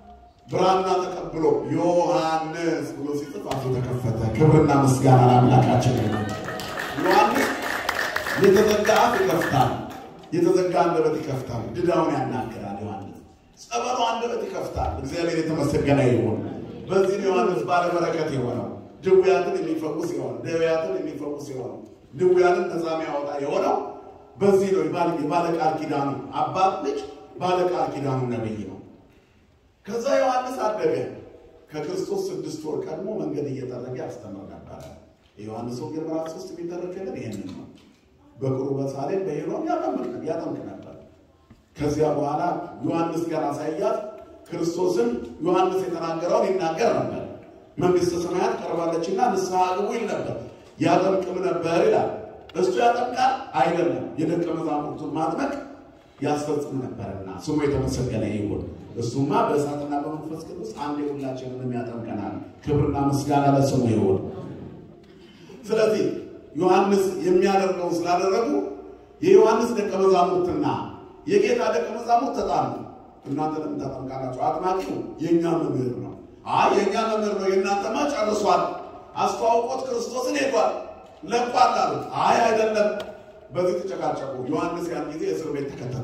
ብራና ተቀብሎ ዮሐንስ ብሎ ሲጽፍ አፉ ተከፈተ። ክብርና ምስጋና ለአምላካችን ይሁን። ዮሐንስ የተዘጋ አፍ ይከፍታል፣ የተዘጋ አንደበት ይከፍታል፣ ድዳውን ያናገራል። ዮሐንስ ጸበሉ አንደበት ይከፍታል። እግዚአብሔር የተመሰገነ ይሁን። በዚህ ዮሐንስ ባለበረከት የሆነው ድውያትን የሚፈውስ የሆነው ደውያትን የሚፈውስ የሆነው ድውያንን ነፃ የሚያወጣ የሆነው በዚህ ነው። የባለቃል ኪዳኑ አባት ልጅ ባለቃል ኪዳኑ ነብይ ነው። ከዛ ዮሐንስ አደገ። ከክርስቶስ ስድስት ወር ቀድሞ መንገድ እየጠረገ ያስተምር ነበረ። የዮሐንስ ወንጌል ምዕራፍ ሶስት የሚተረክልን ይህንን ነው። በቁርበ ሳሌም በሄሮም ያጠምቅ ነበር። ከዚያ በኋላ ዮሐንስ ገና ሳይያዝ ክርስቶስን ዮሐንስ የተናገረውን ይናገር ነበር። መንግሥተ ሰማያት ቀርባለችና ንስሐ ግቡ ይል ነበር። ያጠምቅም ነበር ይላል። እሱ ያጠምቃል አይደለም፣ የደቀ መዛሙርቱን ማጥመቅ ያስፈጽም ነበርና ስሙ የተመሰገነ ይሁን። እሱማ በእሳትና በመንፈስ ቅዱስ አንድ ሁላችንንም ያጠምቀናል። ክብርና ምስጋና ለስሙ ይሁን። ስለዚህ ዮሐንስ የሚያደርገው ስላደረጉ የዮሐንስ ደቀ መዛሙርትና የጌታ ደቀ መዛሙርት ተጣሉ። እናንተ ለምን ታጠምቃላችሁ? አጥማቂው የእኛ መምህር ነው። አይ የእኛ መምህር ነው፣ የእናንተማ ጨርሷል። አስተዋውቆት ክርስቶስን ሄዷል፣ ለቋል አሉት። አይ አይደለም። በዚህ ተጨቃጨቁ። ዮሐንስ ያን ጊዜ እስር ቤት ተከተተ።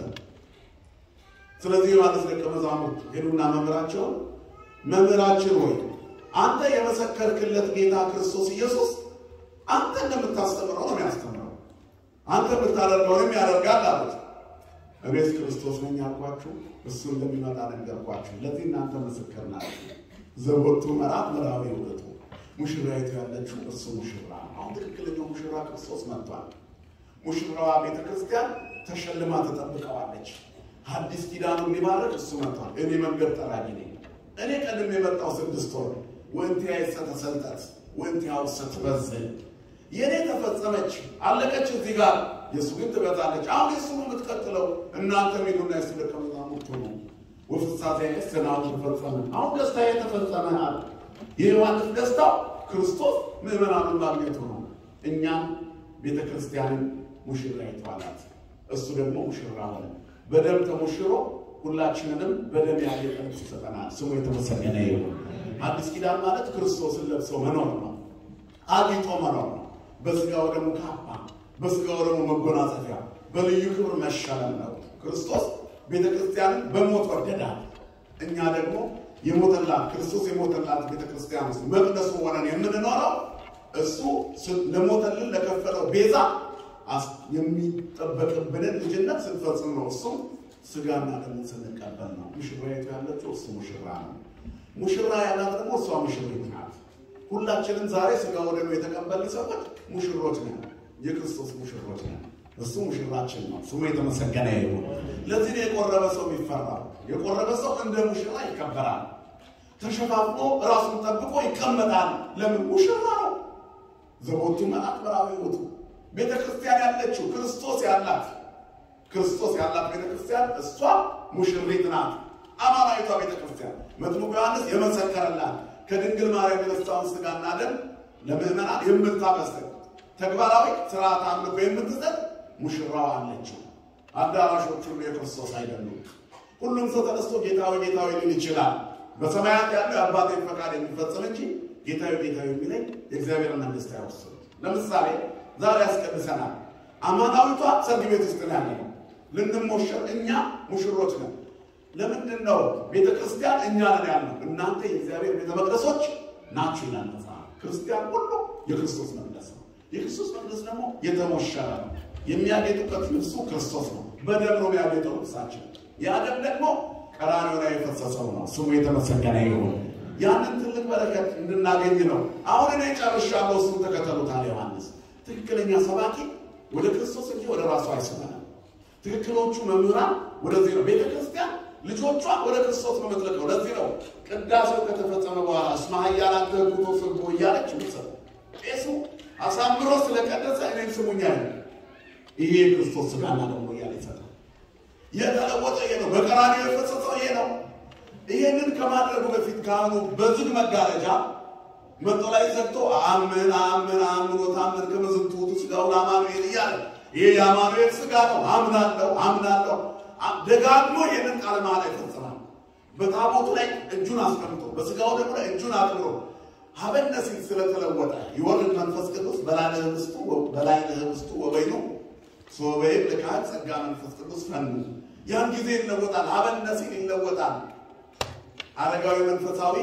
ስለዚህ ዮሐንስ ደቀ መዛሙርት ሄዱና መምህራቸውን መምህራችን ሆይ አንተ የመሰከርክለት ጌታ ክርስቶስ ኢየሱስ አንተ እንደምታስተምረው ነው የሚያስተምረው፣ አንተ የምታደርገውንም ያደርጋል አሉት። እኔስ ክርስቶስ ነኝ አልኳችሁ፣ እሱ እንደሚመጣ ነገርኳችሁ። ለዚህ እናንተ ምስክር ናችሁ። ዘወቱ መራት ምዕራዊ ውእቱ ሙሽራይቱ ያለችው እርሱ ሙሽራ ነው። አሁን ትክክለኛው ሙሽራ ክርስቶስ መጥቷል። ሙሽራዋ ቤተ ክርስቲያን ተሸልማ ተጠብቀዋለች። አዲስ ኪዳኑን ሊባረክ እሱ መጥቷል። እኔ መንገድ ጠራጊ ነኝ። እኔ ቀድም የመጣው ስድስት ወር ወንቲ ያይሰ ተሰልጠት ወንቲ ያውሰ ትበዝል የእኔ ተፈጸመች አለቀች እዚህ ጋር የእሱ ግን ትበዛለች። አሁን የእሱ ነው የምትቀጥለው። እናንተ ሄዱና የእሱ ደቀ መዛሙርት ሁኑ። ወፍሳሴ ስናው ተፈጸመ። አሁን ደስታ የተፈጸመ አለ። የዮሐንስ ደስታው ክርስቶስ ምዕመናኑን ማግኘቱ ነው። እኛም ቤተ ክርስቲያንን ሙሽራይቱ አላት። እሱ ደግሞ ሙሽራ ሆነ። በደም ተሞሽሮ ሁላችንንም በደም ያጌጠ ልብስ ይሰጠናል። ስሙ የተመሰገነ ይሁን። አዲስ ኪዳን ማለት ክርስቶስን ለብሶ መኖር ነው። አጊጦ መኖር ነው። በስጋው ደግሞ ካባ፣ በስጋው ደግሞ መጎናጸፊያ፣ በልዩ ክብር መሸለም ነው። ክርስቶስ ቤተ ክርስቲያንን በሞት ወደዳል። እኛ ደግሞ የሞተላት ክርስቶስ የሞተላት ቤተ ክርስቲያን ውስጥ መቅደሱ ሆነን የምንኖረው እሱ ለሞተልን ለከፈለው ቤዛ የሚጠበቅብንን ልጅነት ስንፈጽም ነው። እሱ ስጋና ደሙ ስንቀበል ነው። ሙሽራይቱ ያለችው እሱ ሙሽራ ነው። ሙሽራ ያላት ደግሞ እሷ ሙሽሪት ናት። ሁላችንም ዛሬ ስጋ ወደሙ የተቀበልን ሰዎች ሙሽሮች ነን፣ የክርስቶስ ሙሽሮች ነን። እሱ ሙሽራችን ነው። ስሙ የተመሰገነ ይሁን። ለዚህ ነው የቆረበ ሰው የሚፈራው። የቆረበ ሰው እንደ ሙሽራ ይከበራል። ተሸፋፍኖ ራሱን ጠብቆ ይቀመጣል። ለምን? ሙሽራ ነው። ዘቦቱ መዓት በራዊ ውጡ ቤተ ክርስቲያን ያለችው ክርስቶስ ያላት ክርስቶስ ያላት ቤተ ክርስቲያን እሷ ሙሽሪት ናት። አማናዊቷ ቤተ ክርስቲያን መጥምቁ ዮሐንስ የመሰከረላት ከድንግል ማርያም የነሳውን ስጋና ደም ለምዕመናን የምታበስር ተግባራዊ ስርዓት አምልኮ የምትሰጥ ሙሽራው አለችው። አዳራሾች ሁሉ የክርስቶስ አይደሉም። ሁሉም ሰው ተነስቶ ጌታዊ ጌታዊ ሊል ይችላል። በሰማያት ያለው የአባቴን ፈቃድ የሚፈጽም እንጂ ጌታዊ ጌታዊ የሚለኝ የእግዚአብሔር መንግስት አይወርስም። ለምሳሌ ዛሬ ያስቀድሰናል። አማናዊቷ ሰርግ ቤት ውስጥ ነው ያለነው። ልንሞሸር እኛ ሙሽሮች ነን። ለምንድን ነው ቤተ ክርስቲያን እኛ ነን ያልነው? እናንተ የእግዚአብሔር ቤተ መቅደሶች ናችሁ ይላል መጽሐፍ። ክርስቲያን ሁሉ የክርስቶስ መቅደስ ነው። የክርስቶስ መቅደስ ደግሞ የተሞሸረ ነው። የሚያጌጥበት ልብሱ ክርስቶስ ነው። በደም ነው የሚያጌጠው ልብሳችን። ያ ደም ደግሞ ቀራንዮ ላይ የፈሰሰው ነው። ስሙ የተመሰገነ ይሁን። ያንን ትልቅ በረከት እንድናገኝ ነው። አሁን እኔ ጨርሻለሁ፣ እሱን ተከተሉታል ዮሐንስ። ትክክለኛ ሰባኪ ወደ ክርስቶስ እንጂ ወደ ራሱ አይስበንም። ትክክሎቹ መምህራን ወደዚህ ነው። ቤተ ክርስቲያን ልጆቿ ወደ ክርስቶስ ነው የምትልከው። ለዚህ ነው ቅዳሴው ከተፈጸመ በኋላ እስመ ኃያላን ተግቶ ስርጎ እያለች ምስል ቄሱ አሳምሮ ስለቀደሰ እኔን ስሙኛ ይሄ የክርስቶስ ስጋና ደግሞ እያለ ይሰጣል። የተለወጠ ይሄ ነው። በቀራንዮ የፈሰሰው ይሄ ነው። ይሄንን ከማድረጉ በፊት ካህኑ በዝግ መጋረጃ መቶ ላይ ዘግቶ አምን አምን አምኖ ታምን ከመዝንቱ ስጋው ለአማኑኤል እያለ ይሄ የአማኑኤል ስጋ ነው አምናለሁ አምናለሁ ደጋግሞ ይህንን ቃለ መሃላ ይፈጽማል። በታቦቱ ላይ እጁን አስቀምጦ በስጋው ደግሞ ላይ እጁን አክብሮ ሀበነ ሲል ስለተለወጠ ይወርድ መንፈስ ቅዱስ በላዕለ ኅብስቱ በላዕለ ኅብስቱ ወበይኑ ሶበይም ልካት ጸጋ መንፈስ ቅዱስ ፈኑ ያን ጊዜ ይለወጣል። ሀበነ ሲል ይለወጣል። አረጋዊ መንፈሳዊ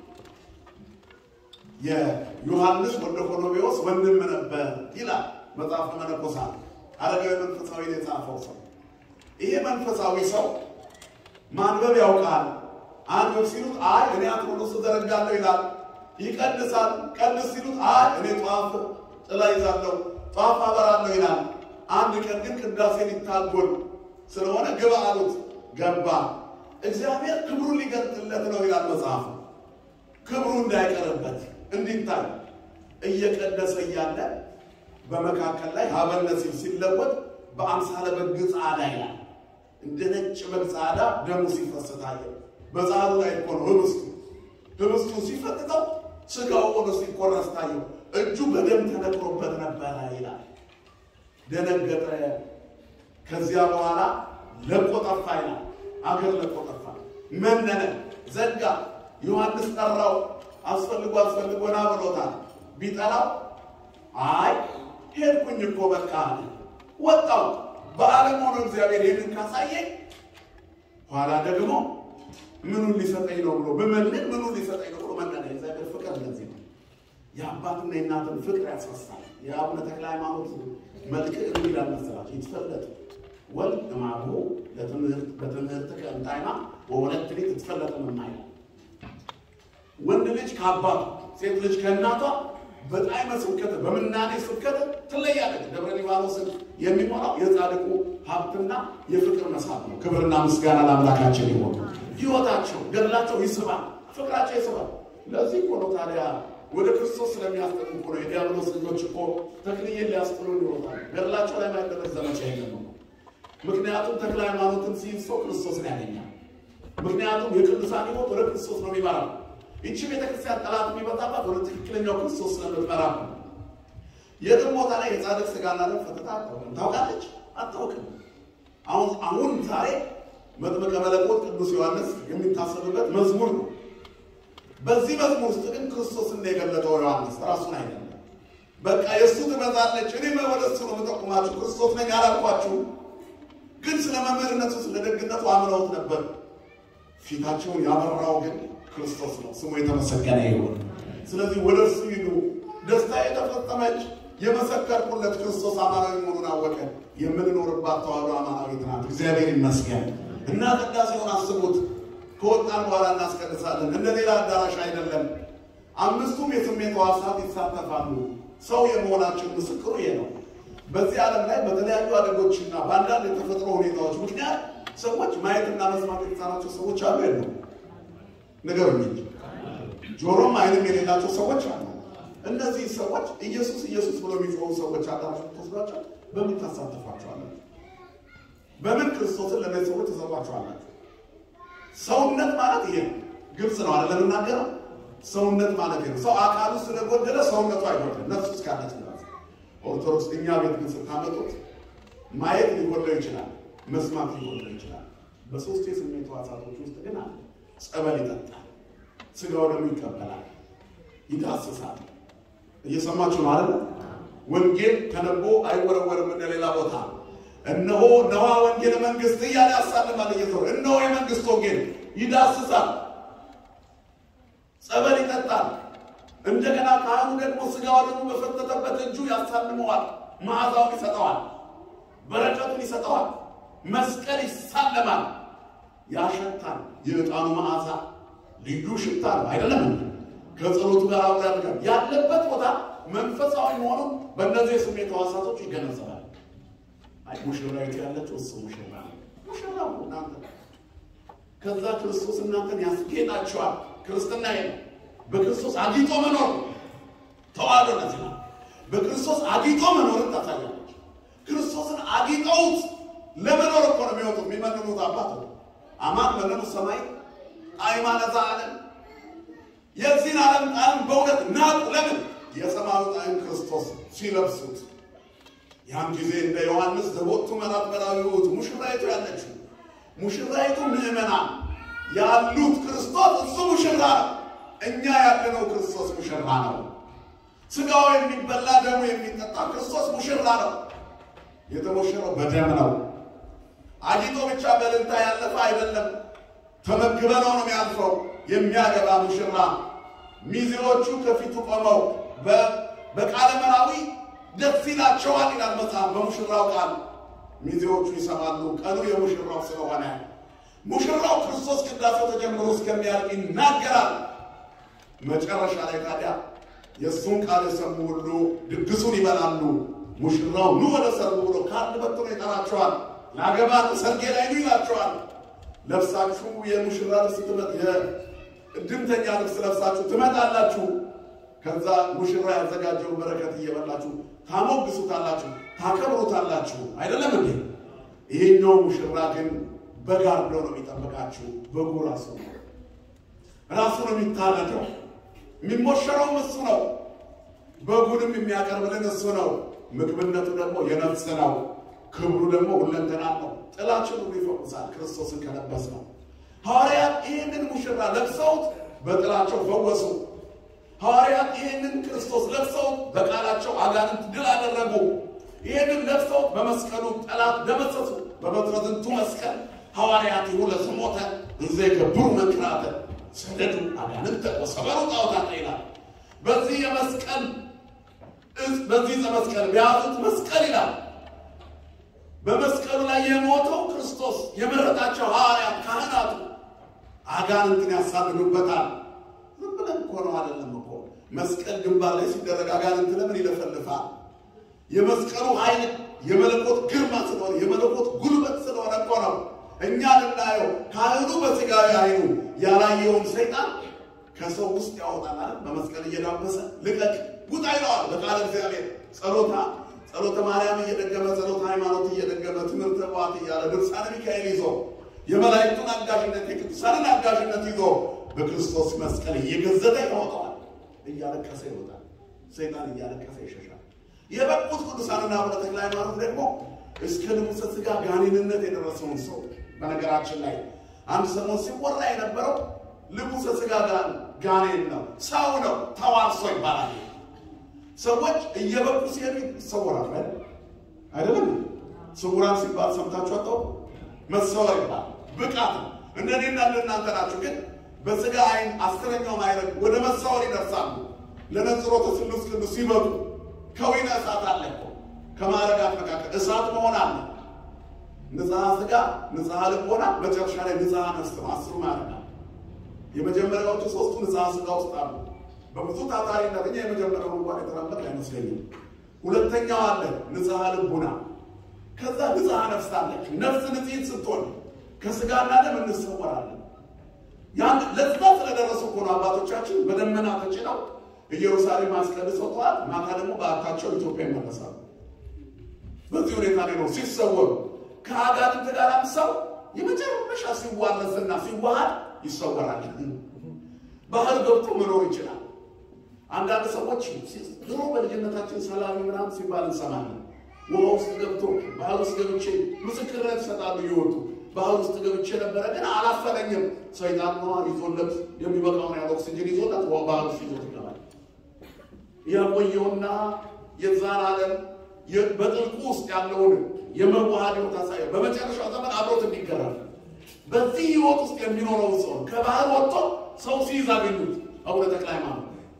የዮሐንስ ወልደ ኮሎሜዎስ ወንድም ነበር ይላል መጽሐፈ መነኮሳት። አረጋዊ መንፈሳዊ የጻፈው ሰው ይሄ መንፈሳዊ ሰው ማንበብ ያውቃል። አንብብ ሲሉት አይ እኔ አትሮኖስ እዘረጋለሁ ይላል። ይቀድሳል። ቀድስ ሲሉት አይ እኔ ጧፍ ጥላ ይዛለሁ፣ ጧፍ አበራለሁ ይላል። አንድ ቀን ግን ቅዳሴ ሊታጎል ስለሆነ ግባ አሉት። ገባ። እግዚአብሔር ክብሩን ሊገልጥለት ነው ይላል መጽሐፉ። ክብሩ እንዳይቀርበት እንዲታይ እየቀደሰ እያለ በመካከል ላይ ሀበነ ሲል ሲለወጥ በአምሳለ በግ ጻዕዳ ይላል። እንደ ነጭ በግ ጻዕዳ ደሙ ሲፈስ ታየ። በጻዕዱ ላይ እኮ ነው ህብስቱ። ህብስቱ ሲፈትተው ስጋው ሆኖ ሲቆረስ ታየው። እጁ በደም ተነክሮበት ነበረ ይላል። ደነገጠ። ከዚያ በኋላ ለቆ ጠፋ ይላል። አገር ለቆ ጠፋ፣ መነነ፣ ዘጋ። ዮሐንስ ጠራው። አስፈልጎ አስፈልጎ ና ብሎታል። ቢጠራው አይ ሄድኩኝ እኮ በቃ አለ። ወጣው በዓለም ሆኖ እግዚአብሔር ይህንን ካሳየኝ ኋላ ደግሞ ምኑን ሊሰጠኝ ነው ብሎ ብመልን ምኑን ሊሰጠኝ ነው ብሎ መነነ። የእግዚአብሔር ፍቅር እንደዚህ ነው። የአባትና የእናትን ፍቅር ያስፈሳል። የአቡነ ተክለ ሃይማኖት መልክ እንዲህ ይላል መሰላቸው ይትፈለጥ ወልድ እማሁ በትምህርት ከእንታይና ወወለት ልጅ ትትፈለጥ ምናይል ወንድ ልጅ ከአባቱ ሴት ልጅ ከእናቷ በጣዕመ ስብከት በምናኔ ስብከት ትለያለች። ደብረ ሊባኖስን የሚሞላው የጻድቁ ሀብትና የፍቅር መሳብ ነው። ክብርና ምስጋና ለአምላካችን ይሆን። ሕይወታቸው ገድላቸው ይስባል፣ ፍቅራቸው ይስባል። ለዚህ እኮ ነው ታዲያ ወደ ክርስቶስ ስለሚያስጠቁ እኮ ነው የዲያብሎስ ልጆች እኮ ተክልዬን ሊያስጥሉ ይወጣል። ገድላቸው ላይ ማይደረግ ዘመቻ የለም ነው። ምክንያቱም ተክለ ሃይማኖትን ሲይዝ ሰው ክርስቶስን ያገኛል። ምክንያቱም የቅዱሳን ሕይወት ወደ ክርስቶስ ነው የሚመራው። ይቺ ቤተክርስቲያን ጠላት የሚመጣባት ወደ ትክክለኛው ክርስቶስ ስለምትመራ ነው። የትም ቦታ ላይ የጻድቅ ስጋና ደም ፈትታ አታውቅም። ታውቃለች? አታውቅም። አሁን አሁን ዛሬ መጥምቀ መለኮት ቅዱስ ዮሐንስ የሚታሰብበት መዝሙር ነው። በዚህ መዝሙር ውስጥ ግን ክርስቶስን ነው የገለጠው ዮሐንስ ራሱን አይደለም። በቃ የእሱ ትበዛለች፣ እኔ ወደ እሱ ነው የምጠቁማችሁ፣ ክርስቶስ ነኝ አላልኳችሁ። ግን ስለ መምህርነቱ ስለ ደግነቱ አምነውት ነበር። ፊታቸውን ያበራው ግን ክርስቶስ ነው። ስሙ የተመሰገነ ይሁን። ስለዚህ ወደ እርሱ ሂዱ። ደስታ የተፈጸመች የመሰከርኩለት ክርስቶስ አማናዊ መሆኑን አወቀ። የምንኖርባት ተዋህዶ አማናዊት ናት። እግዚአብሔር ይመስገን እና ቅዳሴውን አስቡት። ከወጣን በኋላ እናስቀድሳለን። እንደ ሌላ አዳራሽ አይደለም። አምስቱም የስሜት ሕዋሳት ይሳተፋሉ። ሰው የመሆናችን ምስክሩ ይሄ ነው። በዚህ ዓለም ላይ በተለያዩ አደጎችና በአንዳንድ የተፈጥሮ ሁኔታዎች ምክንያት ሰዎች ማየትና መስማት የተሳናቸው ሰዎች አሉ የለም? ንገሩኝ እንጂ ጆሮም አይንም የሌላቸው ሰዎች አሉ። እነዚህ ሰዎች ኢየሱስ ኢየሱስ ብሎ የሚጮሁ ሰዎች አዳራሽ ተወስዷቸው በምን ታሳትፏቸዋላችሁ? በምን ክርስቶስን ለእነዚህ ሰዎች ተሰጧቸዋላችሁ? ሰውነት ማለት ይሄ ነው። ግልጽ ነው አይደለም? የምናገረው ሰውነት ማለት ይሄ ነው። ሰው አካሉ ስለጎደለ ሰውነቱ አይጎድልም፣ ነፍሱ እስካለች ድረስ። ኦርቶዶክስ እኛ ቤት ግን ስታመጡት ማየት ሊጎድለው ይችላል፣ መስማት ሊጎድለው ይችላል። በሶስት የስሜት ሕዋሳቶች ውስጥ ግን አለ። ጸበል ይጠጣል፣ ስጋው ደግሞ ይቀበላል፣ ይዳስሳል። እየሰማችሁ ነው አይደል? ወንጌል ተነቦ አይወረወርም እንደ ሌላ ቦታ። እነሆ ነዋ ወንጌል መንግስት እያለ ያሳልማል እየተወ እነሆ የመንግስት ወንጌል ይዳስሳል፣ ጸበል ይጠጣል። እንደገና ካህኑ ደግሞ ስጋው ደግሞ በፈተተበት እጁ ያሳልመዋል፣ መዓዛውን ይሰጠዋል፣ በረከቱን ይሰጠዋል፣ መስቀል ይሳለማል፣ ያሸታል። የዕጣኑ መዓዛ ልዩ ሽታ ነው አይደለም? ከጸሎቱ ጋር አብሮ ያደርጋል። ያለበት ቦታ መንፈሳዊ መሆኑን በእነዚህ የስሜት ሕዋሳቶች ይገነዘባል። አይ ሙሽራዊት ያለችው እሱ ሙሽራ ነው። ሙሽራው እናንተ ከዛ ክርስቶስ እናንተን ያስጌጣችኋል። ክርስትና ይሄ ነው። በክርስቶስ አጊጦ መኖር ተዋህዶ ነዚህ ነው። በክርስቶስ አጊጦ መኖርን ታሳያለች። ክርስቶስን አጊጠውት ለመኖር እኮ ነው የሚወጡት የሚመንኑት አባት አማን መነኑ ሰማይ አይማነ ዘዓለም የዚህን ዓለም ጣዕም በእውነት ናቁ። ለምን የሰማዩ ጣዕም ክርስቶስ ሲለብሱት ያን ጊዜ እንደ ዮሐንስ ዘቦቱ መራት በላዊት ሙሽራይቱ ያለችው ሙሽራይቱ ምዕመናን ያሉት ክርስቶስ እሱ ሙሽራ ነው። እኛ ያለነው ክርስቶስ ሙሽራ ነው። ስጋው የሚበላ ደሙ የሚጠጣ ክርስቶስ ሙሽራ ነው። የተሞሸረው በደም ነው። አጊጦ ብቻ በእልልታ ያለፈ አይደለም። ተመግበነው ነው የሚያልፈው። የሚያገባ ሙሽራ ሚዜዎቹ ከፊቱ ቆመው በቃለ መራዊ ደስ ይላቸዋል ይላል መጽሐፍ። በሙሽራው ቃል ሚዜዎቹ ይሰማሉ። ቀኑ የሙሽራው ስለሆነ ሙሽራው ክርስቶስ ቅዳሴው ተጀምሮ እስከሚያልቅ ይናገራል። መጨረሻ ላይ ታዲያ የእሱን ቃል የሰሙ ሁሉ ድግሱን ይበላሉ። ሙሽራው ኑ ወደ ሰርጉ ብሎ ካርድ በትኖ ይጠራቸዋል። ላገባ ሰርጌ ላይ ኑ ይላቸዋል። ለብሳችሁ የሙሽራ ልብስ የእድምተኛ ልብስ ለብሳችሁ ትመጣላችሁ። ከዛ ሙሽራ ያዘጋጀውን በረከት እየበላችሁ ታሞግሱታላችሁ፣ ታከብሩታላችሁ። አይደለም እንዴ? ይሄኛው ሙሽራ ግን በጋርዶ ነው የሚጠብቃችሁ። በጉ ራሱ ነው ራሱ ነው የሚታረደው። የሚሞሸረውም እሱ ነው። በጉንም የሚያቀርብልን እሱ ነው። ምግብነቱ ደግሞ የነፍስ ነው። ክብሩ ደግሞ ሁለንተና ነው። ጥላችን ሁሉ ይፈውሳል። ክርስቶስን ከለበስ ነው። ሐዋርያት ይህንን ሙሽራ ለብሰውት በጥላቸው ፈወሱ። ሐዋርያት ይህንን ክርስቶስ ለብሰውት በቃላቸው አጋንንት ድል አደረጉ። ይህንን ለብሰውት በመስቀሉ ጠላት ደመሰሱ። በበትረ ዝንቱ መስቀል ሐዋርያት ይሁ ለስሞተ እንዘ የገብሩ መንክራተ ሰደዱ አጋንንተ ወሰበሩ ጣዖታተ ይላል። በዚህ የመስቀል በዚህ ዘመስቀል ቢያዙት መስቀል ይላል። በመስቀሉ ላይ የሞተው ክርስቶስ የመረጣቸው ሐዋርያት ካህናቱ አጋንንትን ያሳድዱበታል። ዝም ብለን እኮ ነው አይደለም እኮ መስቀል ግንባር ላይ ሲደረግ አጋንንት ለምን ይለፈልፋል? የመስቀሉ ኃይል የመለኮት ግርማ ስለሆነ የመለኮት ጉልበት ስለሆነ እኮ ነው። እኛ ልናየው ካህኑ በስጋዊ አይኑ ያላየውን ሰይጣን ከሰው ውስጥ ያወጣል። በመስቀል እየዳበሰ ልቀቅ ውጣ ይለዋል በቃለ እግዚአብሔር ጸሎታ ጸሎተ ማርያም እየደገመ ጸሎተ ሃይማኖት እየደገመ ትምህርተ ቋት እያለ ድርሳነ ሚካኤል ይዞ የመላእክቱን አጋዥነት የቅዱሳንን አጋዥነት ይዞ በክርስቶስ መስቀል እየገዘተ ያወጣዋል። እያለቀሰ ይወጣል። ሰይጣን እያለቀሰ ይሸሻል። የበቁት ቅዱሳንና አቡነ ተክለ ሃይማኖት ደግሞ እስከ ንጉሠ ሥጋ ጋኔንነት የደረሰውን ሰው በነገራችን ላይ አንድ ሰሞን ሲወራ የነበረው ንጉሠ ሥጋ ጋኔን ነው፣ ሰው ነው፣ ተዋርሶ ይባላል። ሰዎች እየበቁ ሲሄዱ ይሰወራል አይደለም። ስውራን ሲባል ሰምታችሁ አጣው መሰወር ይባል ብቃት ነው። እንደኔና እንደናንተ ናችሁ። ግን በስጋ አይን አስረኛው ማይረግ ወደ መሰወር ይደርሳሉ። ለነጽሮተ ስሉስ ቅዱስ ሲበቁ ከዊነ እሳት አለ እኮ ከማዕረጋት መካከል እሳት መሆን አለ። ንጽሐ ስጋ፣ ንጽሐ ልቦና፣ መጨረሻ ላይ ንጽሐ ነፍስ ነው። አስሩ ማዕረጋ የመጀመሪያዎቹ ሶስቱ ንጽሐ ስጋ ውስጥ አሉ። በብዙ ታታሪነት እኛ የመጀመሪያው እንኳን የተራመድ አይመስለኝም። ሁለተኛው አለ ንጽሐ ልቡና፣ ከዛ ንጽሐ ነፍስ አለች። ነፍስ ንጽሕት ስትሆን ከስጋና ደም እንሰወራለን። ያን ለዛ ስለደረሱ እኮ ነው አባቶቻችን በደመና ተጭነው ኢየሩሳሌም አስቀድሰው ጠዋት ማታ ደግሞ በአታቸው ኢትዮጵያ ይመለሳሉ። በዚህ ሁኔታ ላይ ነው ሲሰወሩ። ከአጋንንት ጋር ሰው የመጨረሻ ሲዋረስና ሲዋሃድ ይሰወራል። ባህር ገብቶ መኖር ይችላል። አንዳንድ ሰዎች ድሮ በልጅነታችን ሰላም ምናምን ሲባል እንሰማለን። ውሃ ውስጥ ገብቶ ባህር ውስጥ ገብቼ ምስክርነት ይሰጣሉ እየወጡ ባህር ውስጥ ገብቼ ነበረ ግን አላፈለኝም። ሰይጣን ነዋ ይዞለት የሚበቃውን ያለ ኦክሲጅን ይዞለት ባህር ውስጥ ይዞት ይገባል። የቆየውና የዛን ዓለም በጥልቁ ውስጥ ያለውን የመዋሃድ ሕይወት አሳየ። በመጨረሻው ዘመን አብሮት እንዲገራል። በዚህ ሕይወት ውስጥ የሚኖረው ሰው ከባህር ወጥቶ ሰው ሲይዝ አገኙት። አቡነ ተክለ ሃይማኖት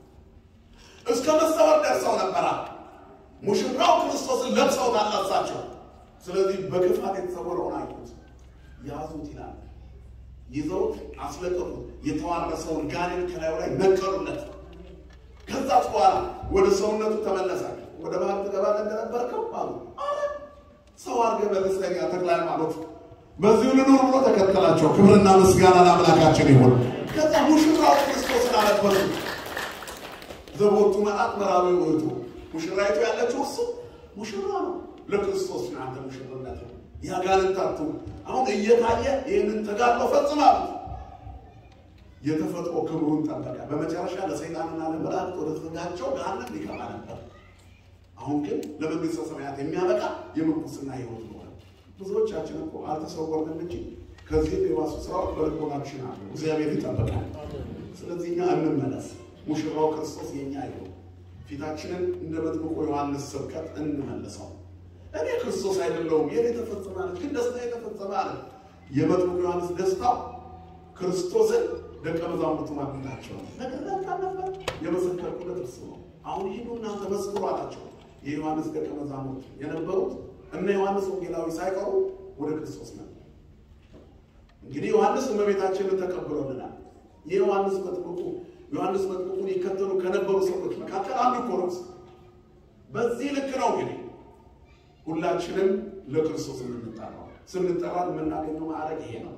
እስከ መሰወር ደርሰው ነበራ። ሙሽራው ክርስቶስን ለብሰው ታላሳቸው። ስለዚህ በክፋት የተሰወረውን አዩት፣ ያዙት ይላል። ይዘውት አስለቀቁት። የተዋረሰውን ጋኔን ከላዩ ላይ ነቀሉለት። ከዛ በኋላ ወደ ሰውነቱ ተመለሰ። ወደ ባህር ትገባለህ እንደነበርከው አሉ። አረ ሰው አድርገህ መልሰኛ ተክለ ሃይማኖት በዚሁ ልኑር ብሎ ተከተላቸው። ክብርና ምስጋና ለአምላካችን ይሁን። ከዛ ሙሽራው ክርስቶስን አለበሱ። ዘቦቱ መልአክ መራዊ ውእቱ ሙሽራይቱ ያለችው እሱ ሙሽራ ነው። ለክርስቶስ ነው አንተ ሙሽርነት ያጋንንታቱ አሁን እየታየ ይህንን ተጋድሎ ፈጽማሉ። የተፈጥሮ ክብሩን ጠበቀ። በመጨረሻ ለሰይጣንና ለመላእክት ወደ ስጋቸው ገሃነም ሊገባ ነበር። አሁን ግን ለመንግስተ ሰማያት የሚያበቃ የምንኩስና ሕይወት ኖረ። ብዙዎቻችን እኮ አልተሰወርንም እንጂ ከዚህ የባሱ ስራዎች በልቦናችን አሉ። እግዚአብሔር ይጠብቃል። ስለዚህ እኛ እንመለስ። ሙሽራው ክርስቶስ የኛ ይሁን። ፊታችንን እንደ መጥምቁ ዮሐንስ ስብከት እንመልሰው። እኔ ክርስቶስ አይደለሁም የኔ ተፈጸመ አለ፣ ግን ደስታ የተፈጸመ አለ። የመጥምቁ ዮሐንስ ደስታው ክርስቶስን ደቀ መዛሙርቱ ማግኘታቸው ነው። ነገር ነበር የመሰከርኩለት እርሱ ነው። አሁን ሂዱ እናንተ መስክሩ አላቸው። የዮሐንስ ደቀ መዛሙርት የነበሩት እነ ዮሐንስ ወንጌላዊ ሳይቀሩ ወደ ክርስቶስ ነው። እንግዲህ ዮሐንስ እመቤታችንን ተቀብሎልናል። የዮሐንስ መጥምቁ ዮሐንስ መጥምቁን ይከተሉ ከነበሩ ሰዎች መካከል አንዱ እኮ ነው። በዚህ ልክ ነው እንግዲህ ሁላችንም ለክርስቶስ የምንጠራው ስንጠራ የምናገኘው ማዕረግ ይሄ ነው።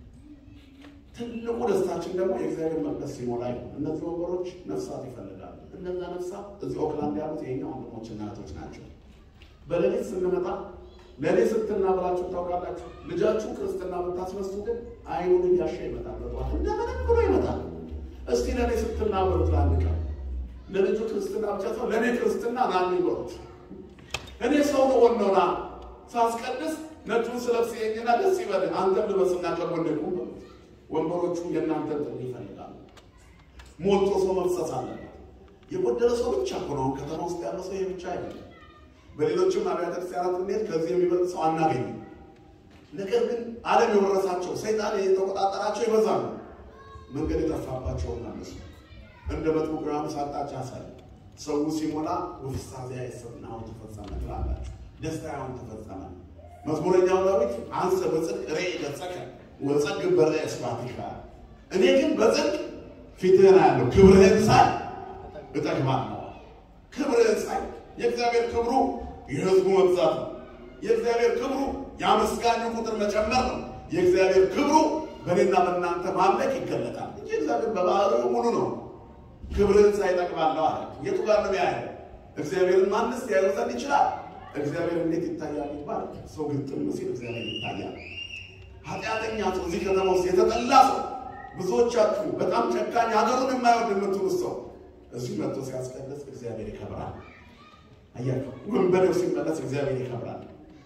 ትልቁ ደስታችን ደግሞ የእግዚአብሔር መቅደስ ሲሞላ ይሁን። እነዚህ ወንበሮች ነፍሳት ይፈልጋሉ። እነዛ ነፍሳት እዚህ ኦክላንድ ያሉት የኛ ወንድሞችና እህቶች ናቸው። በሌሊት ስንመጣ ለሌሊት ስትና ብላችሁ ታውቃላችሁ። ልጃችሁ ክርስትና ብታስነሱ ግን አይኑን እያሻ ይመጣል። በጠዋት እንደምንም ብሎ ይመጣል። እስቲ ለእኔ ስትልና በሉት ለአንድ ቀን ለልጁ ክርስትና ብቻ ሰው ለእኔ ክርስትና ና ይበሉት። እኔ ሰው ልሆን ነው ና ሳስቀድስ ነጩን ስለብስ የኝና ደስ ይበል አንተም ልበስና ከጎኔ ቁም በሉት። ወንበሮቹ የእናንተን ጥሪ ይፈልጋሉ። ሞልቶ ሰው መፍሰስ አለበት። የጎደለ ሰው ብቻ እኮ ነው ከተማ ውስጥ ያለ ሰው ይሄ ብቻ አይደለም። በሌሎችም አብያተ ክርስቲያናት እንዴት ከዚህ የሚበልጥ ሰው አናገኝም። ነገር ግን ዓለም የወረሳቸው ሰይጣን የተቆጣጠራቸው ይበዛሉ። መንገድ የጠፋባቸውን አነሱ። እንደ መጥምቁ ዮሐንስ አቅጣጫ ያሳይ። ሰው ሲሞላ ወፍሳዜ አይሰብናሁ ተፈጸመ ትላላችሁ። ደስታ ያሁን ተፈጸመ። መዝሙረኛው ዳዊት አንሰ በጽድቅ ሬ ገጸከ ወጸግብ በርዕየ ስብሐቲከ እኔ ግን በጽድቅ ፊትህን አያለሁ ክብርህን ሳይ እጠግባለሁ። ክብርህን ሳይ የእግዚአብሔር ክብሩ የሕዝቡ መብዛት ነው። የእግዚአብሔር ክብሩ የአመስጋኙ ቁጥር መጨመር ነው። የእግዚአብሔር ክብሩ በእኔና በእናንተ ማምለክ ይገለጣል እንጂ እግዚአብሔር በባህሪው ሙሉ ነው። ክብርህን ሳይ እጠግባለሁ አለ። የቱ ጋር ነው ያለው? እግዚአብሔርን ማንስ ያየው ዘንድ ይችላል? እግዚአብሔር እንዴት ይታያል ይባል? ሰው ግጥም ሲል እግዚአብሔር ይታያል። ኃጢአተኛ ሰው እዚህ ከተማ ውስጥ የተጠላ ሰው ብዙዎቻችሁ በጣም ጨካኝ ሀገሩን የማይወድ የምትሉት ሰው እዚህ መጥቶ ሲያስቀድስ እግዚአብሔር ይከብራል። አያችሁ፣ ወንበዴው ሲመለስ እግዚአብሔር ይከብራል።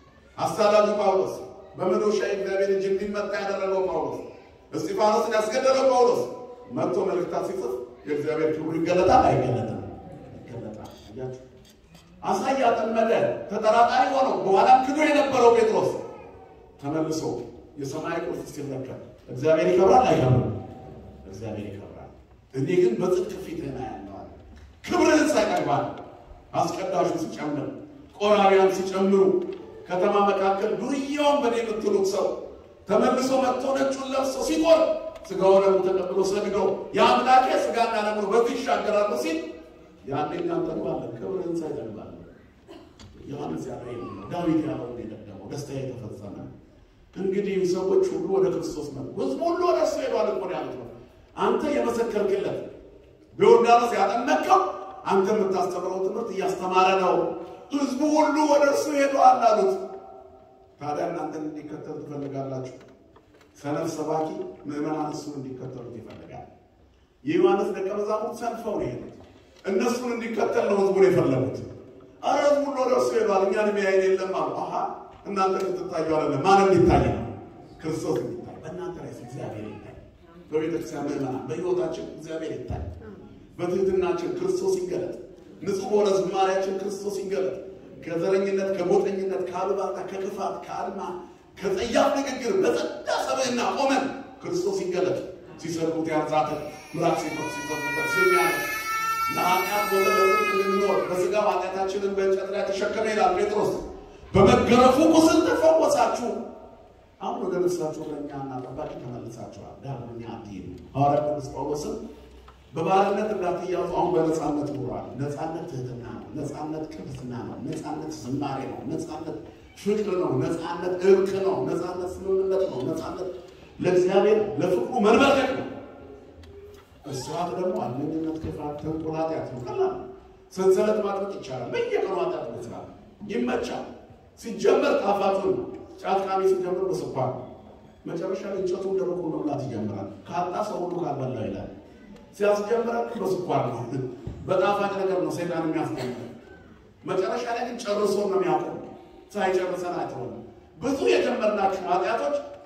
አሳዳጁ ጳውሎስ በመዶሻ እግዚአብሔር እጅ እንዲመታ ያደረገው ጳውሎስ፣ እስጢፋኖስን ያስገደለው ጳውሎስ መጥቶ መልእክታት ሲጽፍ የእግዚአብሔር ክብሩ ይገለጣል አይገለጥም? ይገለጣል። አያችሁ፣ አሳ እያጠመደ ተጠራጣሪ ሆነው በኋላም ክዶ የነበረው ጴጥሮስ ተመልሶ የሰማይ ቁልፍ ሲመለከት እግዚአብሔር ይከብራል አይከብርም? እግዚአብሔር ይከብራል። እኔ ግን በጽድቅ ፊትህን አያለሁ አለ። ክብርህን ሳይቀርባል አስቀዳሹ ሲጨምር ቆራቢያን ሲጨምሩ ከተማ መካከል ዱርያውን በኔ የምትሉት ሰው ተመልሶ መጥቶ ነጩን ለብሶ ሲቆር ስጋው ደግሞ ተቀብሎ ሰግዶ የአምላኬ ስጋና ደግሞ በዚህ ይሻገራሉ ሲል ያኔ እናንተ ባለን ክብርህን ሳይቀርባል ዮሐንስ ያለ ዳዊት ያለው ደግሞ ደስታ የተፈጸመ እንግዲህ ሰዎች ሁሉ ወደ ክርስቶስ መጡ። ሕዝቡ ሁሉ ወደ እሱ ሄዷል እኮ ነው ያሉት ነው። አንተ የመሰከርክለት በዮርዳኖስ ያጠመቅከው አንተ የምታስተምረው ትምህርት እያስተማረ ነው። ሕዝቡ ሁሉ ወደ እርሱ ሄዷል አሉት። ታዲያ እናንተን እንዲከተሉ ትፈልጋላችሁ? ሰነፍ ሰባኪ ምዕመናን እሱን እንዲከተሉት ይፈልጋል። የዮሐንስ ደቀ መዛሙርት ሰንፈው ነው የሄዱት። እነሱን እንዲከተል ነው ሕዝቡን የፈለጉት። አረ ሕዝቡ ሁሉ ወደ እርሱ ሄዷል፣ እኛን የሚያየን የለም አሉ። አሃ እናንተ ልትታዩ አይደለም። ማን እንዲታይ ነው? ክርስቶስ እንዲታይ በእናንተ ላይ እግዚአብሔር ይታይ። በቤተክርስቲያን ምዕመናን በሕይወታችን እግዚአብሔር ይታይ። በትህትናችን ክርስቶስ ይገለጥ። ንጹሕ በሆነ ዝማሬያችን ክርስቶስ ይገለጥ። ከዘረኝነት፣ ከጎጠኝነት፣ ከአሉባልታ፣ ከክፋት፣ ከአድማ፣ ከጸያፍ ንግግር በጸዳ ሰብዕና ቆመን ክርስቶስ ይገለጥ። ሲሰድቡት ያርዛተ ምራቅ ሲፈት ሲዘቡበት ስሚያ ለኃጢአት ሞተ ለጽድቅ እንድንኖር በሥጋው ኃጢአታችንን በእንጨት ላይ ተሸከመ ይላል ጴጥሮስ። በመገረፉ ቁስል ተፈወሳችሁ። አሁን ወደ ነፍሳችሁ እረኛ እና ጠባቂ ተመልሳችኋል። ዳግመኛ አትሂዱ። ሐዋርያ ቅዱስ ጳውሎስም በባርነት እንዳትያዙ አሁን በነፃነት ኑሯል። ነፃነት ትህትና ነው። ነፃነት ቅድስና ነው። ነፃነት ዝማሬ ነው። ነፃነት ፍቅር ነው። ነፃነት እርቅ ነው። ነፃነት ስምምነት ነው። ነፃነት ለእግዚአብሔር ለፍቅሩ መንበርከክ ነው። እስራት ደግሞ አለኝነት፣ ክፋት፣ ተንኮል፣ ኃጢአት ነው። ቀላል ሰንሰለት ማጥበቅ ይቻላል። በየቀኑ ኃጢአት መስራት ይመቻል። ሲጀመር ጣፋጩን ነው። ጫት ቃሚ ሲጀምር በስኳር መጨረሻ ላይ እንጨቱን ደረቁ መብላት ይጀምራል። ካጣ ሰው ሁሉ ካልበላው ይላል። ሲያስጀምረን በስኳር ነው፣ በጣፋጭ ነገር ነው ሰይጣን የሚያስጀምረ። መጨረሻ ላይ ግን ጨርሶ ነው የሚያውቀው። ሳይጨርሰን አይተውም። ብዙ የጀመርናቸው ኃጢአቶች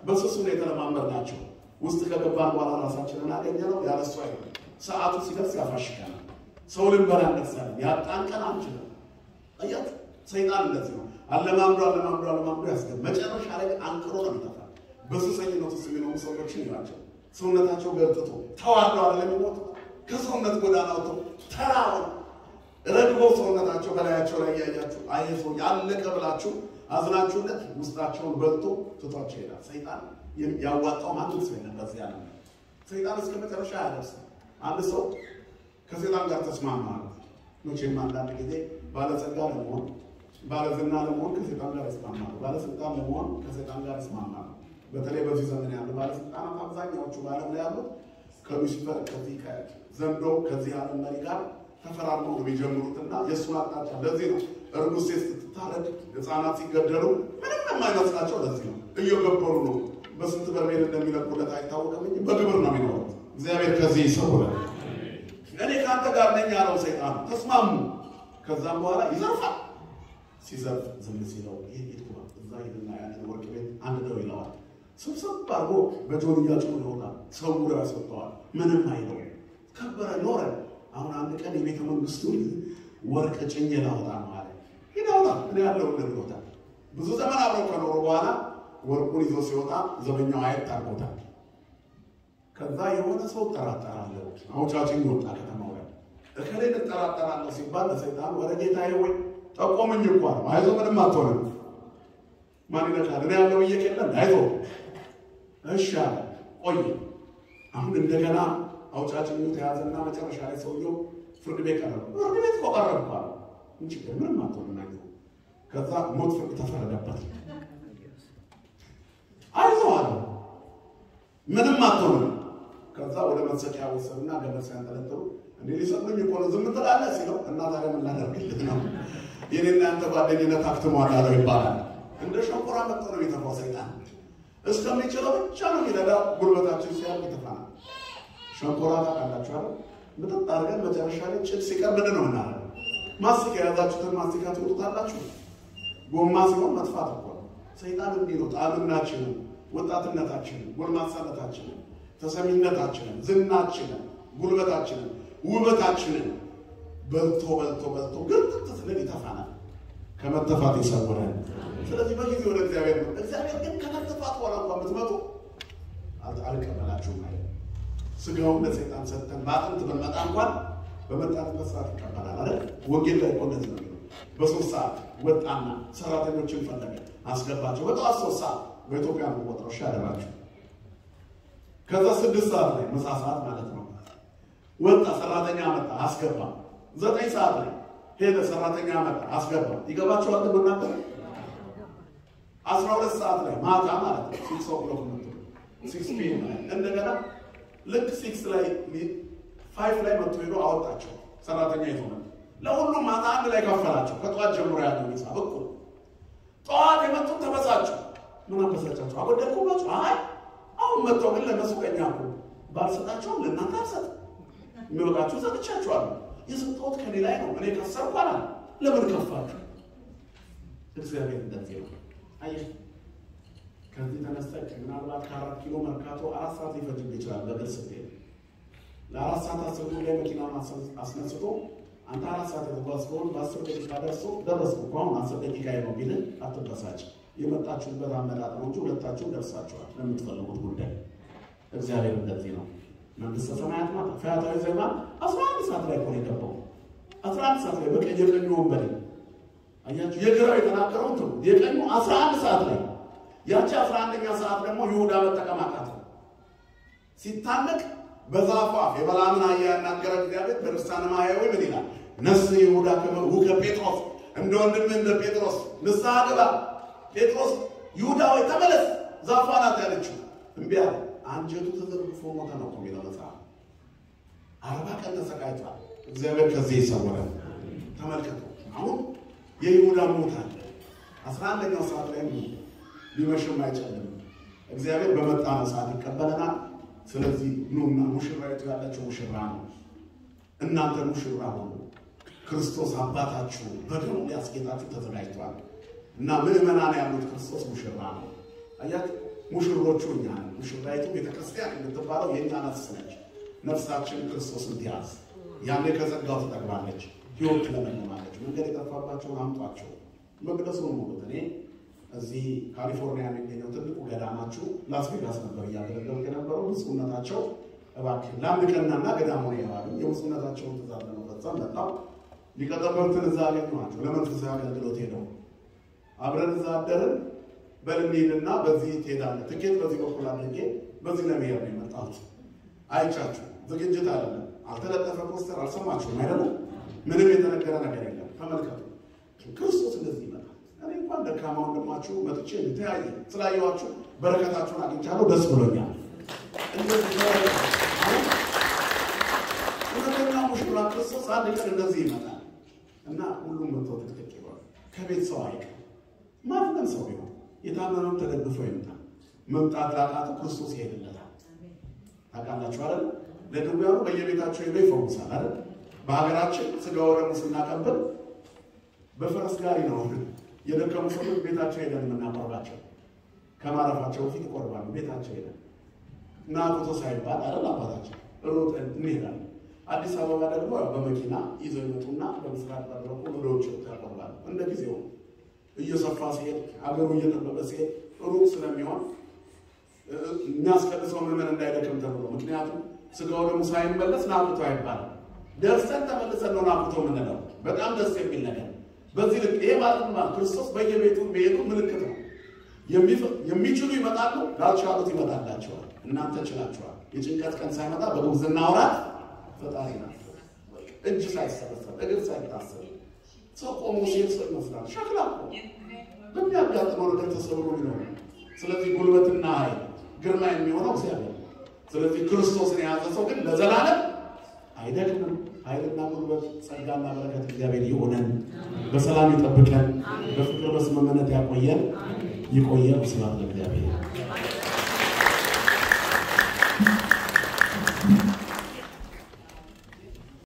በስሱ ነው የተለማመድናቸው። ውስጥ ከገባን በኋላ ራሳችንን አገኘ ነው ያለሱ አይሆን። ሰዓቱ ሲደርስ ያፋሽከናል። ሰው ልንበላ እንደርሳለን። ያጣን ቀን አንችልም። አያት ሰይጣን እንደዚህ ነው። አለማምዶ አለማምዶ አለማምዶ ያስገብ መጨረሻ ላይ ግን አንቅሮ ነው የሚጠፋ። በሱሰኝነት ውስጥ የሚኖሩ ሰዎችን ይላቸው ሰውነታቸው ገልጥቶ ተዋርደው አለ የሚሞቱ ከሰውነት ጎዳና ወጥተው ተራውን ረግቦ ሰውነታቸው በላያቸው ላይ እያያችሁ አየ ሰው ያለቀ ብላችሁ አዝናችሁለት ውስጣቸውን በልቶ ትቷቸው ይሄዳል። ሰይጣን ያዋጣው ማንም ሰው የለም በዚህ ዓለም ላይ። ሰይጣን እስከ መጨረሻ አያደርስም። አንድ ሰው ከሰይጣን ጋር ተስማማ ማለት መቼም አንዳንድ ጊዜ ባለጸጋ ለመሆን ባለዝና ለመሆን ከሰይጣን ጋር ይስማማሉ። ባለስልጣን ለመሆን ከሰይጣን ጋር ይስማማሉ። በተለይ በዚህ ዘመን ያሉ ባለስልጣናት አብዛኛዎቹ በዓለም ላይ ያሉት ከሉሲፈር ከዚህ ዘንዶ ከዚህ ዓለም መሪ ጋር ተፈራርመው ነው የሚጀምሩትና የእሱን አቅጣጫ ለዚህ ነው እርጉዝ ሴት ስትታረድ ሕፃናት ሲገደሉ ምንም የማይመስላቸው ለዚህ ነው እየገበሩ ነው። በስንት በርሜል እንደሚለቁለት አይታወቅም እንጂ በግብር ነው የሚኖሩት። እግዚአብሔር ከዚህ ይሰውራል። እኔ ከአንተ ጋር ነኝ ያለው ሰይጣን ተስማሙ። ከዛም በኋላ ይዘርፋል። ሲዘርፍ ዝም ሲለው ይህ ሄድኩ እዛ ሄድና ያንን ወርቅ ቤት አንድ ነው ይለዋል። ስብሰብ አድርጎ በጆንያ ጭኖ ይሆናል። ሰውሮ ያስወጣዋል። ምንም አይለው ከበረ ኖረ። አሁን አንድ ቀን የቤተ መንግስቱን ወርቅ ጭኜ ላወጣ ነው አለ። ይናውጣ እኔ ያለው ብሎታል። ብዙ ዘመን አብረው ከኖሩ በኋላ ወርቁን ይዞ ሲወጣ ዘበኛው አየት አድርጎታል። ከዛ የሆነ ሰው እጠራጠራለሁ አውጫጭኝ ወጣ ከተማው ላይ እከሌን እጠራጠራለሁ ሲባል ለሰይጣን ወደ ጌታዬ ወይ ጠቆምኝ እኳ ነው። አይዞ ምንም አትሆንም። ማን ይነካል? እኔ ያለው ብዬሽ የለም አይዞ እሺ አለ። ቆይ አሁን እንደገና አውጫጭኙ ተያዘና መጨረሻ ላይ ሰውየው ፍርድ ቤት ቀረበ። ፍርድ ቤት እኮ ቀረብኩ አለ። ምን ችግር ምንም አትሆንም። አይዞ ከዛ ሞት ፍርድ ተፈረደበት። አይዞ አለ ምንም አትሆንም። ከዛ ወደ መሰቂያ ወሰዱና ገመድ ሲያንጠለጥሉ እንዴ ሊሰጡኝ እኮ ነው ዝም ትላለህ ሲለው እና ታዲያ ምን ላደርግልህ ነው የኔና ያንተ ጓደኝነት አክትሟል አለው ይባላል። እንደ ሸንኮራ መጥቶ ነው የሚተፋው ሰይጣን እስከሚችለው ብቻ ነው የሚረዳ። ጉልበታችን ሲያልቅ ይተፋናል። ሸንኮራ ታውቃላችሁ አይደል? ምጥጥ አድርገን መጨረሻ ላይ ጭድ ሲቀር ምንድን ነው ምናደርገው? ማስቲካ የያዛችሁትን ማስቲካ ትወጡታላችሁ። ጎማ ሲሆን መጥፋት እኮ ነው። ሰይጣን እንዲህ ነው ጣዕምናችንን፣ ወጣትነታችንን፣ ጎልማሳነታችንን፣ ተሰሚነታችንን፣ ዝናችንን፣ ጉልበታችንን፣ ውበታችንን በልቶ በልቶ በልቶ ግርጥት ስንል ይተፋናል። ከመተፋት ይሰውረን። ስለዚህ በጊዜ ወደ እግዚአብሔር ነው። እግዚአብሔር ግን ከመተፋት በኋላ እንኳ የምትመጡ አልቀበላችሁም ማለት ስጋውን ለሰይጣን ሰጥተን በአጥንት ብንመጣ እንኳን በመጣንበት ሰዓት ይቀበላል አይደል? ወንጌል ላይ እኮ እንደዚህ ነው የሚለው። በሶስት ሰዓት ወጣና ሰራተኞችን ፈለገ፣ አስገባቸው። በጠዋት ሶስት ሰዓት በኢትዮጵያ ነው ቆጥረው እሺ አደራችሁ። ከዛ ስድስት ሰዓት ላይ ምሳ ሰዓት ማለት ነው ወጣ፣ ሰራተኛ መጣ፣ አስገባ። ዘጠኝ ሰዓት ላይ ሄደ፣ ሰራተኛ መጣ፣ አስገባ። ይገባቸዋል መናገር አስራ ሁለት ሰዓት ላይ ማታ ማለት ነው ሲክስ ኦክሎክ መጥቶ ሲክስ ፒኤም ላይ እንደገና ልክ ሲክስ ላይ ፋይቭ ላይ መጥቶ ሄዶ አወጣቸው። ሰራተኛ ይዞ መጣ። ለሁሉም ማታ አንድ ላይ ከፈላቸው። ከጠዋት ጀምሮ ያለው ሂሳብ እኩል። ጠዋት የመጡት ተበሳቸው። ምን አበሳጫቸው? አጎደልኩባቸው? አይ አሁን መጥተው ግን ለነሱ ቀኛ እኮ ባልሰጣቸውም ለእናንተ አልሰጥም። የሚበቃችሁ ሰጥቻችኋለሁ። የሰጠሁት ከኔ ላይ ነው። እኔ ከሰርኩ አላል። ለምን ከፋችሁ? እግዚአብሔር እንደዚህ ነው። አየህ ከዚህ ተነስተህ ምናልባት ከአራት ኪሎ መርካቶ አራት ሰዓት ሊፈጅብህ ይችላል። በእግር ስትሄድ ለአራት ሰዓት አስር ላይ መኪናውን አስነስቶ አንተ አራት ሰዓት የተጓዝከውን በአስር ደቂቃ ደርሶ ደረስኩ እኮ አሁን አስር ደቂቃ ነው ቢልህ አትበሳጭ። የመጣችሁበት አመጣጥ ነው እንጂ ሁለታችሁም ደርሳችኋል ለምትፈልጉት ጉዳይ። እግዚአብሔር እንደዚህ ነው። መንግስተ ሰማያት ናት። ፈያታዊ ዜማ አስራ አንድ ሰዓት ላይ እኮ ነው የገባው። አስራ አንድ ሰዓት ላይ በቀኝ የቀኙ ወንበዴ አያችሁ፣ የግራው የተናገረው እንትኑ የቀኙ አስራ አንድ ሰዓት ላይ ያቺ አስራ አንደኛ ሰዓት ደግሞ ይሁዳ መጠቀም አቃተው። ሲታነቅ በዛፏ የበላምን አህያ ያናገረ እግዚአብሔር በድርሳነ ማሕየዊ ምን ይላል? ነስ ይሁዳ ከመሁ ከጴጥሮስ እንደ ወንድምህ እንደ ጴጥሮስ ንስሐ ግባ። ጴጥሮስ ይሁዳ ወይ ተመለስ፣ ዛፏ ናት ያለችው እምቢ አለ። አንጀቱ ተዘርግፎ ሞተ ነው እኮ የሚለው መጽሐፍ። አርባ ቀን ተሰቃይቷል። እግዚአብሔር ከዚህ ይሰወራል። ተመልከቱ አሁን የይሁዳ ሞት አለ። አስራ አንደኛው ሰዓት ላይ ሊመሽም አይጨልም። እግዚአብሔር በመጣ ሰዓት ይቀበለናል። ስለዚህ ኑና ሙሽራይቱ ያለችው ሙሽራ ነው። እናንተ ሙሽራ ሆኑ። ክርስቶስ አባታችሁ በደሙ ሊያስጌጣችሁ ተዘጋጅቷል እና ምዕመናን ያሉት ክርስቶስ ሙሽራ ነው። አያችሁ ሙሽሮቹ እኛ ነን። ሙሽራይቱ ቤተክርስቲያን የምትባለው የእኛ ነፍስ ነች። ነፍሳችን ክርስቶስን ትያዝ። ያኔ ከጸጋው ትጠግባለች፣ ህይወት ትለመልማለች። መንገድ የጠፋባቸውን አምጧቸው፣ መቅደሱን ሙሉት። እኔ እዚህ ካሊፎርኒያ የሚገኘው ትልቁ ገዳማችሁ ላስ ቬጋስ ነበር እያገለገልኩ የነበረው። ብፁዕነታቸው እባክህ ለአንድ ቀናና ገዳሙ ነው ያሉ የብፁዕነታቸውን ትእዛዝ ለመፈጸም መጣሁ። ሊቀ ጠበብትን እዛ አገኘኋቸው። ለመንፈሳዊ አገልግሎት ሄደው አብረን እዛ አደርን። በል እንሂድና በዚህ ትሄዳለህ፣ ትኬት በዚህ በኩል አድርጌ በዚህ ለመሄድ ነው የመጣሁት። አይቻችሁ ዝግጅት አይደለም፣ አልተለጠፈ ፖስተር አልሰማችሁም አይደለም? ምንም የተነገረ ነገር የለም። ተመልከቱ፣ ክርስቶስ እንደዚህ ይመጣል። እኔ እንኳን ደካማ ወንድማችሁ መጥቼ ተያየ ስላየኋችሁ በረከታችሁን አግኝቻለሁ፣ ደስ ብሎኛል። እንደዚህ እውነተኛ ሙሽራ ክርስቶስ አንድ ቀን እንደዚህ ይመጣል እና ሁሉም መጥቶ ትክትክ ይሏል። ከቤት ሰው አይቀር ማንም ሰው ቢሆን የታመመም ተደግፎ ይምጣ። መምጣት ላቃቱ ክርስቶስ ይሄድለታል። ታውቃላችሁ አይደል? ለድውያኑ በየቤታቸው ሄዶ ይፈውሳል አይደል? በሀገራችን ስጋ ወደሙ ስናቀብል በፈረስ ጋሪ ነው የደከሙ ሰዎች ቤታቸው ሄደን የምናቆርባቸው። ከማረፋቸው በፊት ይቆርባሉ። ቤታቸው ሄደን እና ፎቶ ሳይባል አይደል አባታቸው ሮጠን እንሄዳለን። አዲስ አበባ ደግሞ ያው በመኪና ይዘው ይመጡና በምስራቅ በኩል ወደ ውጭ ያቆርባሉ። እንደ ጊዜው እየሰፋ ሲሄድ ሀገሩ እየጠበበ ሲሄድ ሩቅ ስለሚሆን የሚያስቀድሰው ምዕመን እንዳይደክም ተብሎ ምክንያቱም ስጋው ደግሞ ሳይመለስ ናቁቶ አይባልም። ደርሰን ተመልሰን ነው ናቁቶ የምንለው። በጣም ደስ የሚል ነገር በዚህ ልክ ይሄ ማለት ማለት ክርስቶስ በየቤቱ መሄዱ ምልክት ነው። የሚችሉ ይመጣሉ፣ ላልቻሉት ይመጣላቸዋል። እናንተ ችላችኋል። የጭንቀት ቀን ሳይመጣ በጉብዝና ወራት ፈጣሪ ናት። እጅ ሳይሰበሰብ እግር ሳይታሰብ ሰው ቆሞ ሲሄድ ሰው ይመስላል። ሸክላ እኮ በሚያጋጥመው ነገር ተሰብሮ ይኖር። ስለዚህ ጉልበትና ኃይል ግርማ የሚሆነው እግዚአብሔር። ስለዚህ ክርስቶስን የያዘ ሰው ግን ለዘላለም አይደክምም። ኃይልና ጉልበት፣ ጸጋና በረከት እግዚአብሔር ይሆነን፣ በሰላም ይጠብቀን፣ በፍቅር በስምምነት ያቆየን። ይቆየን። ስብሐት ለእግዚአብሔር።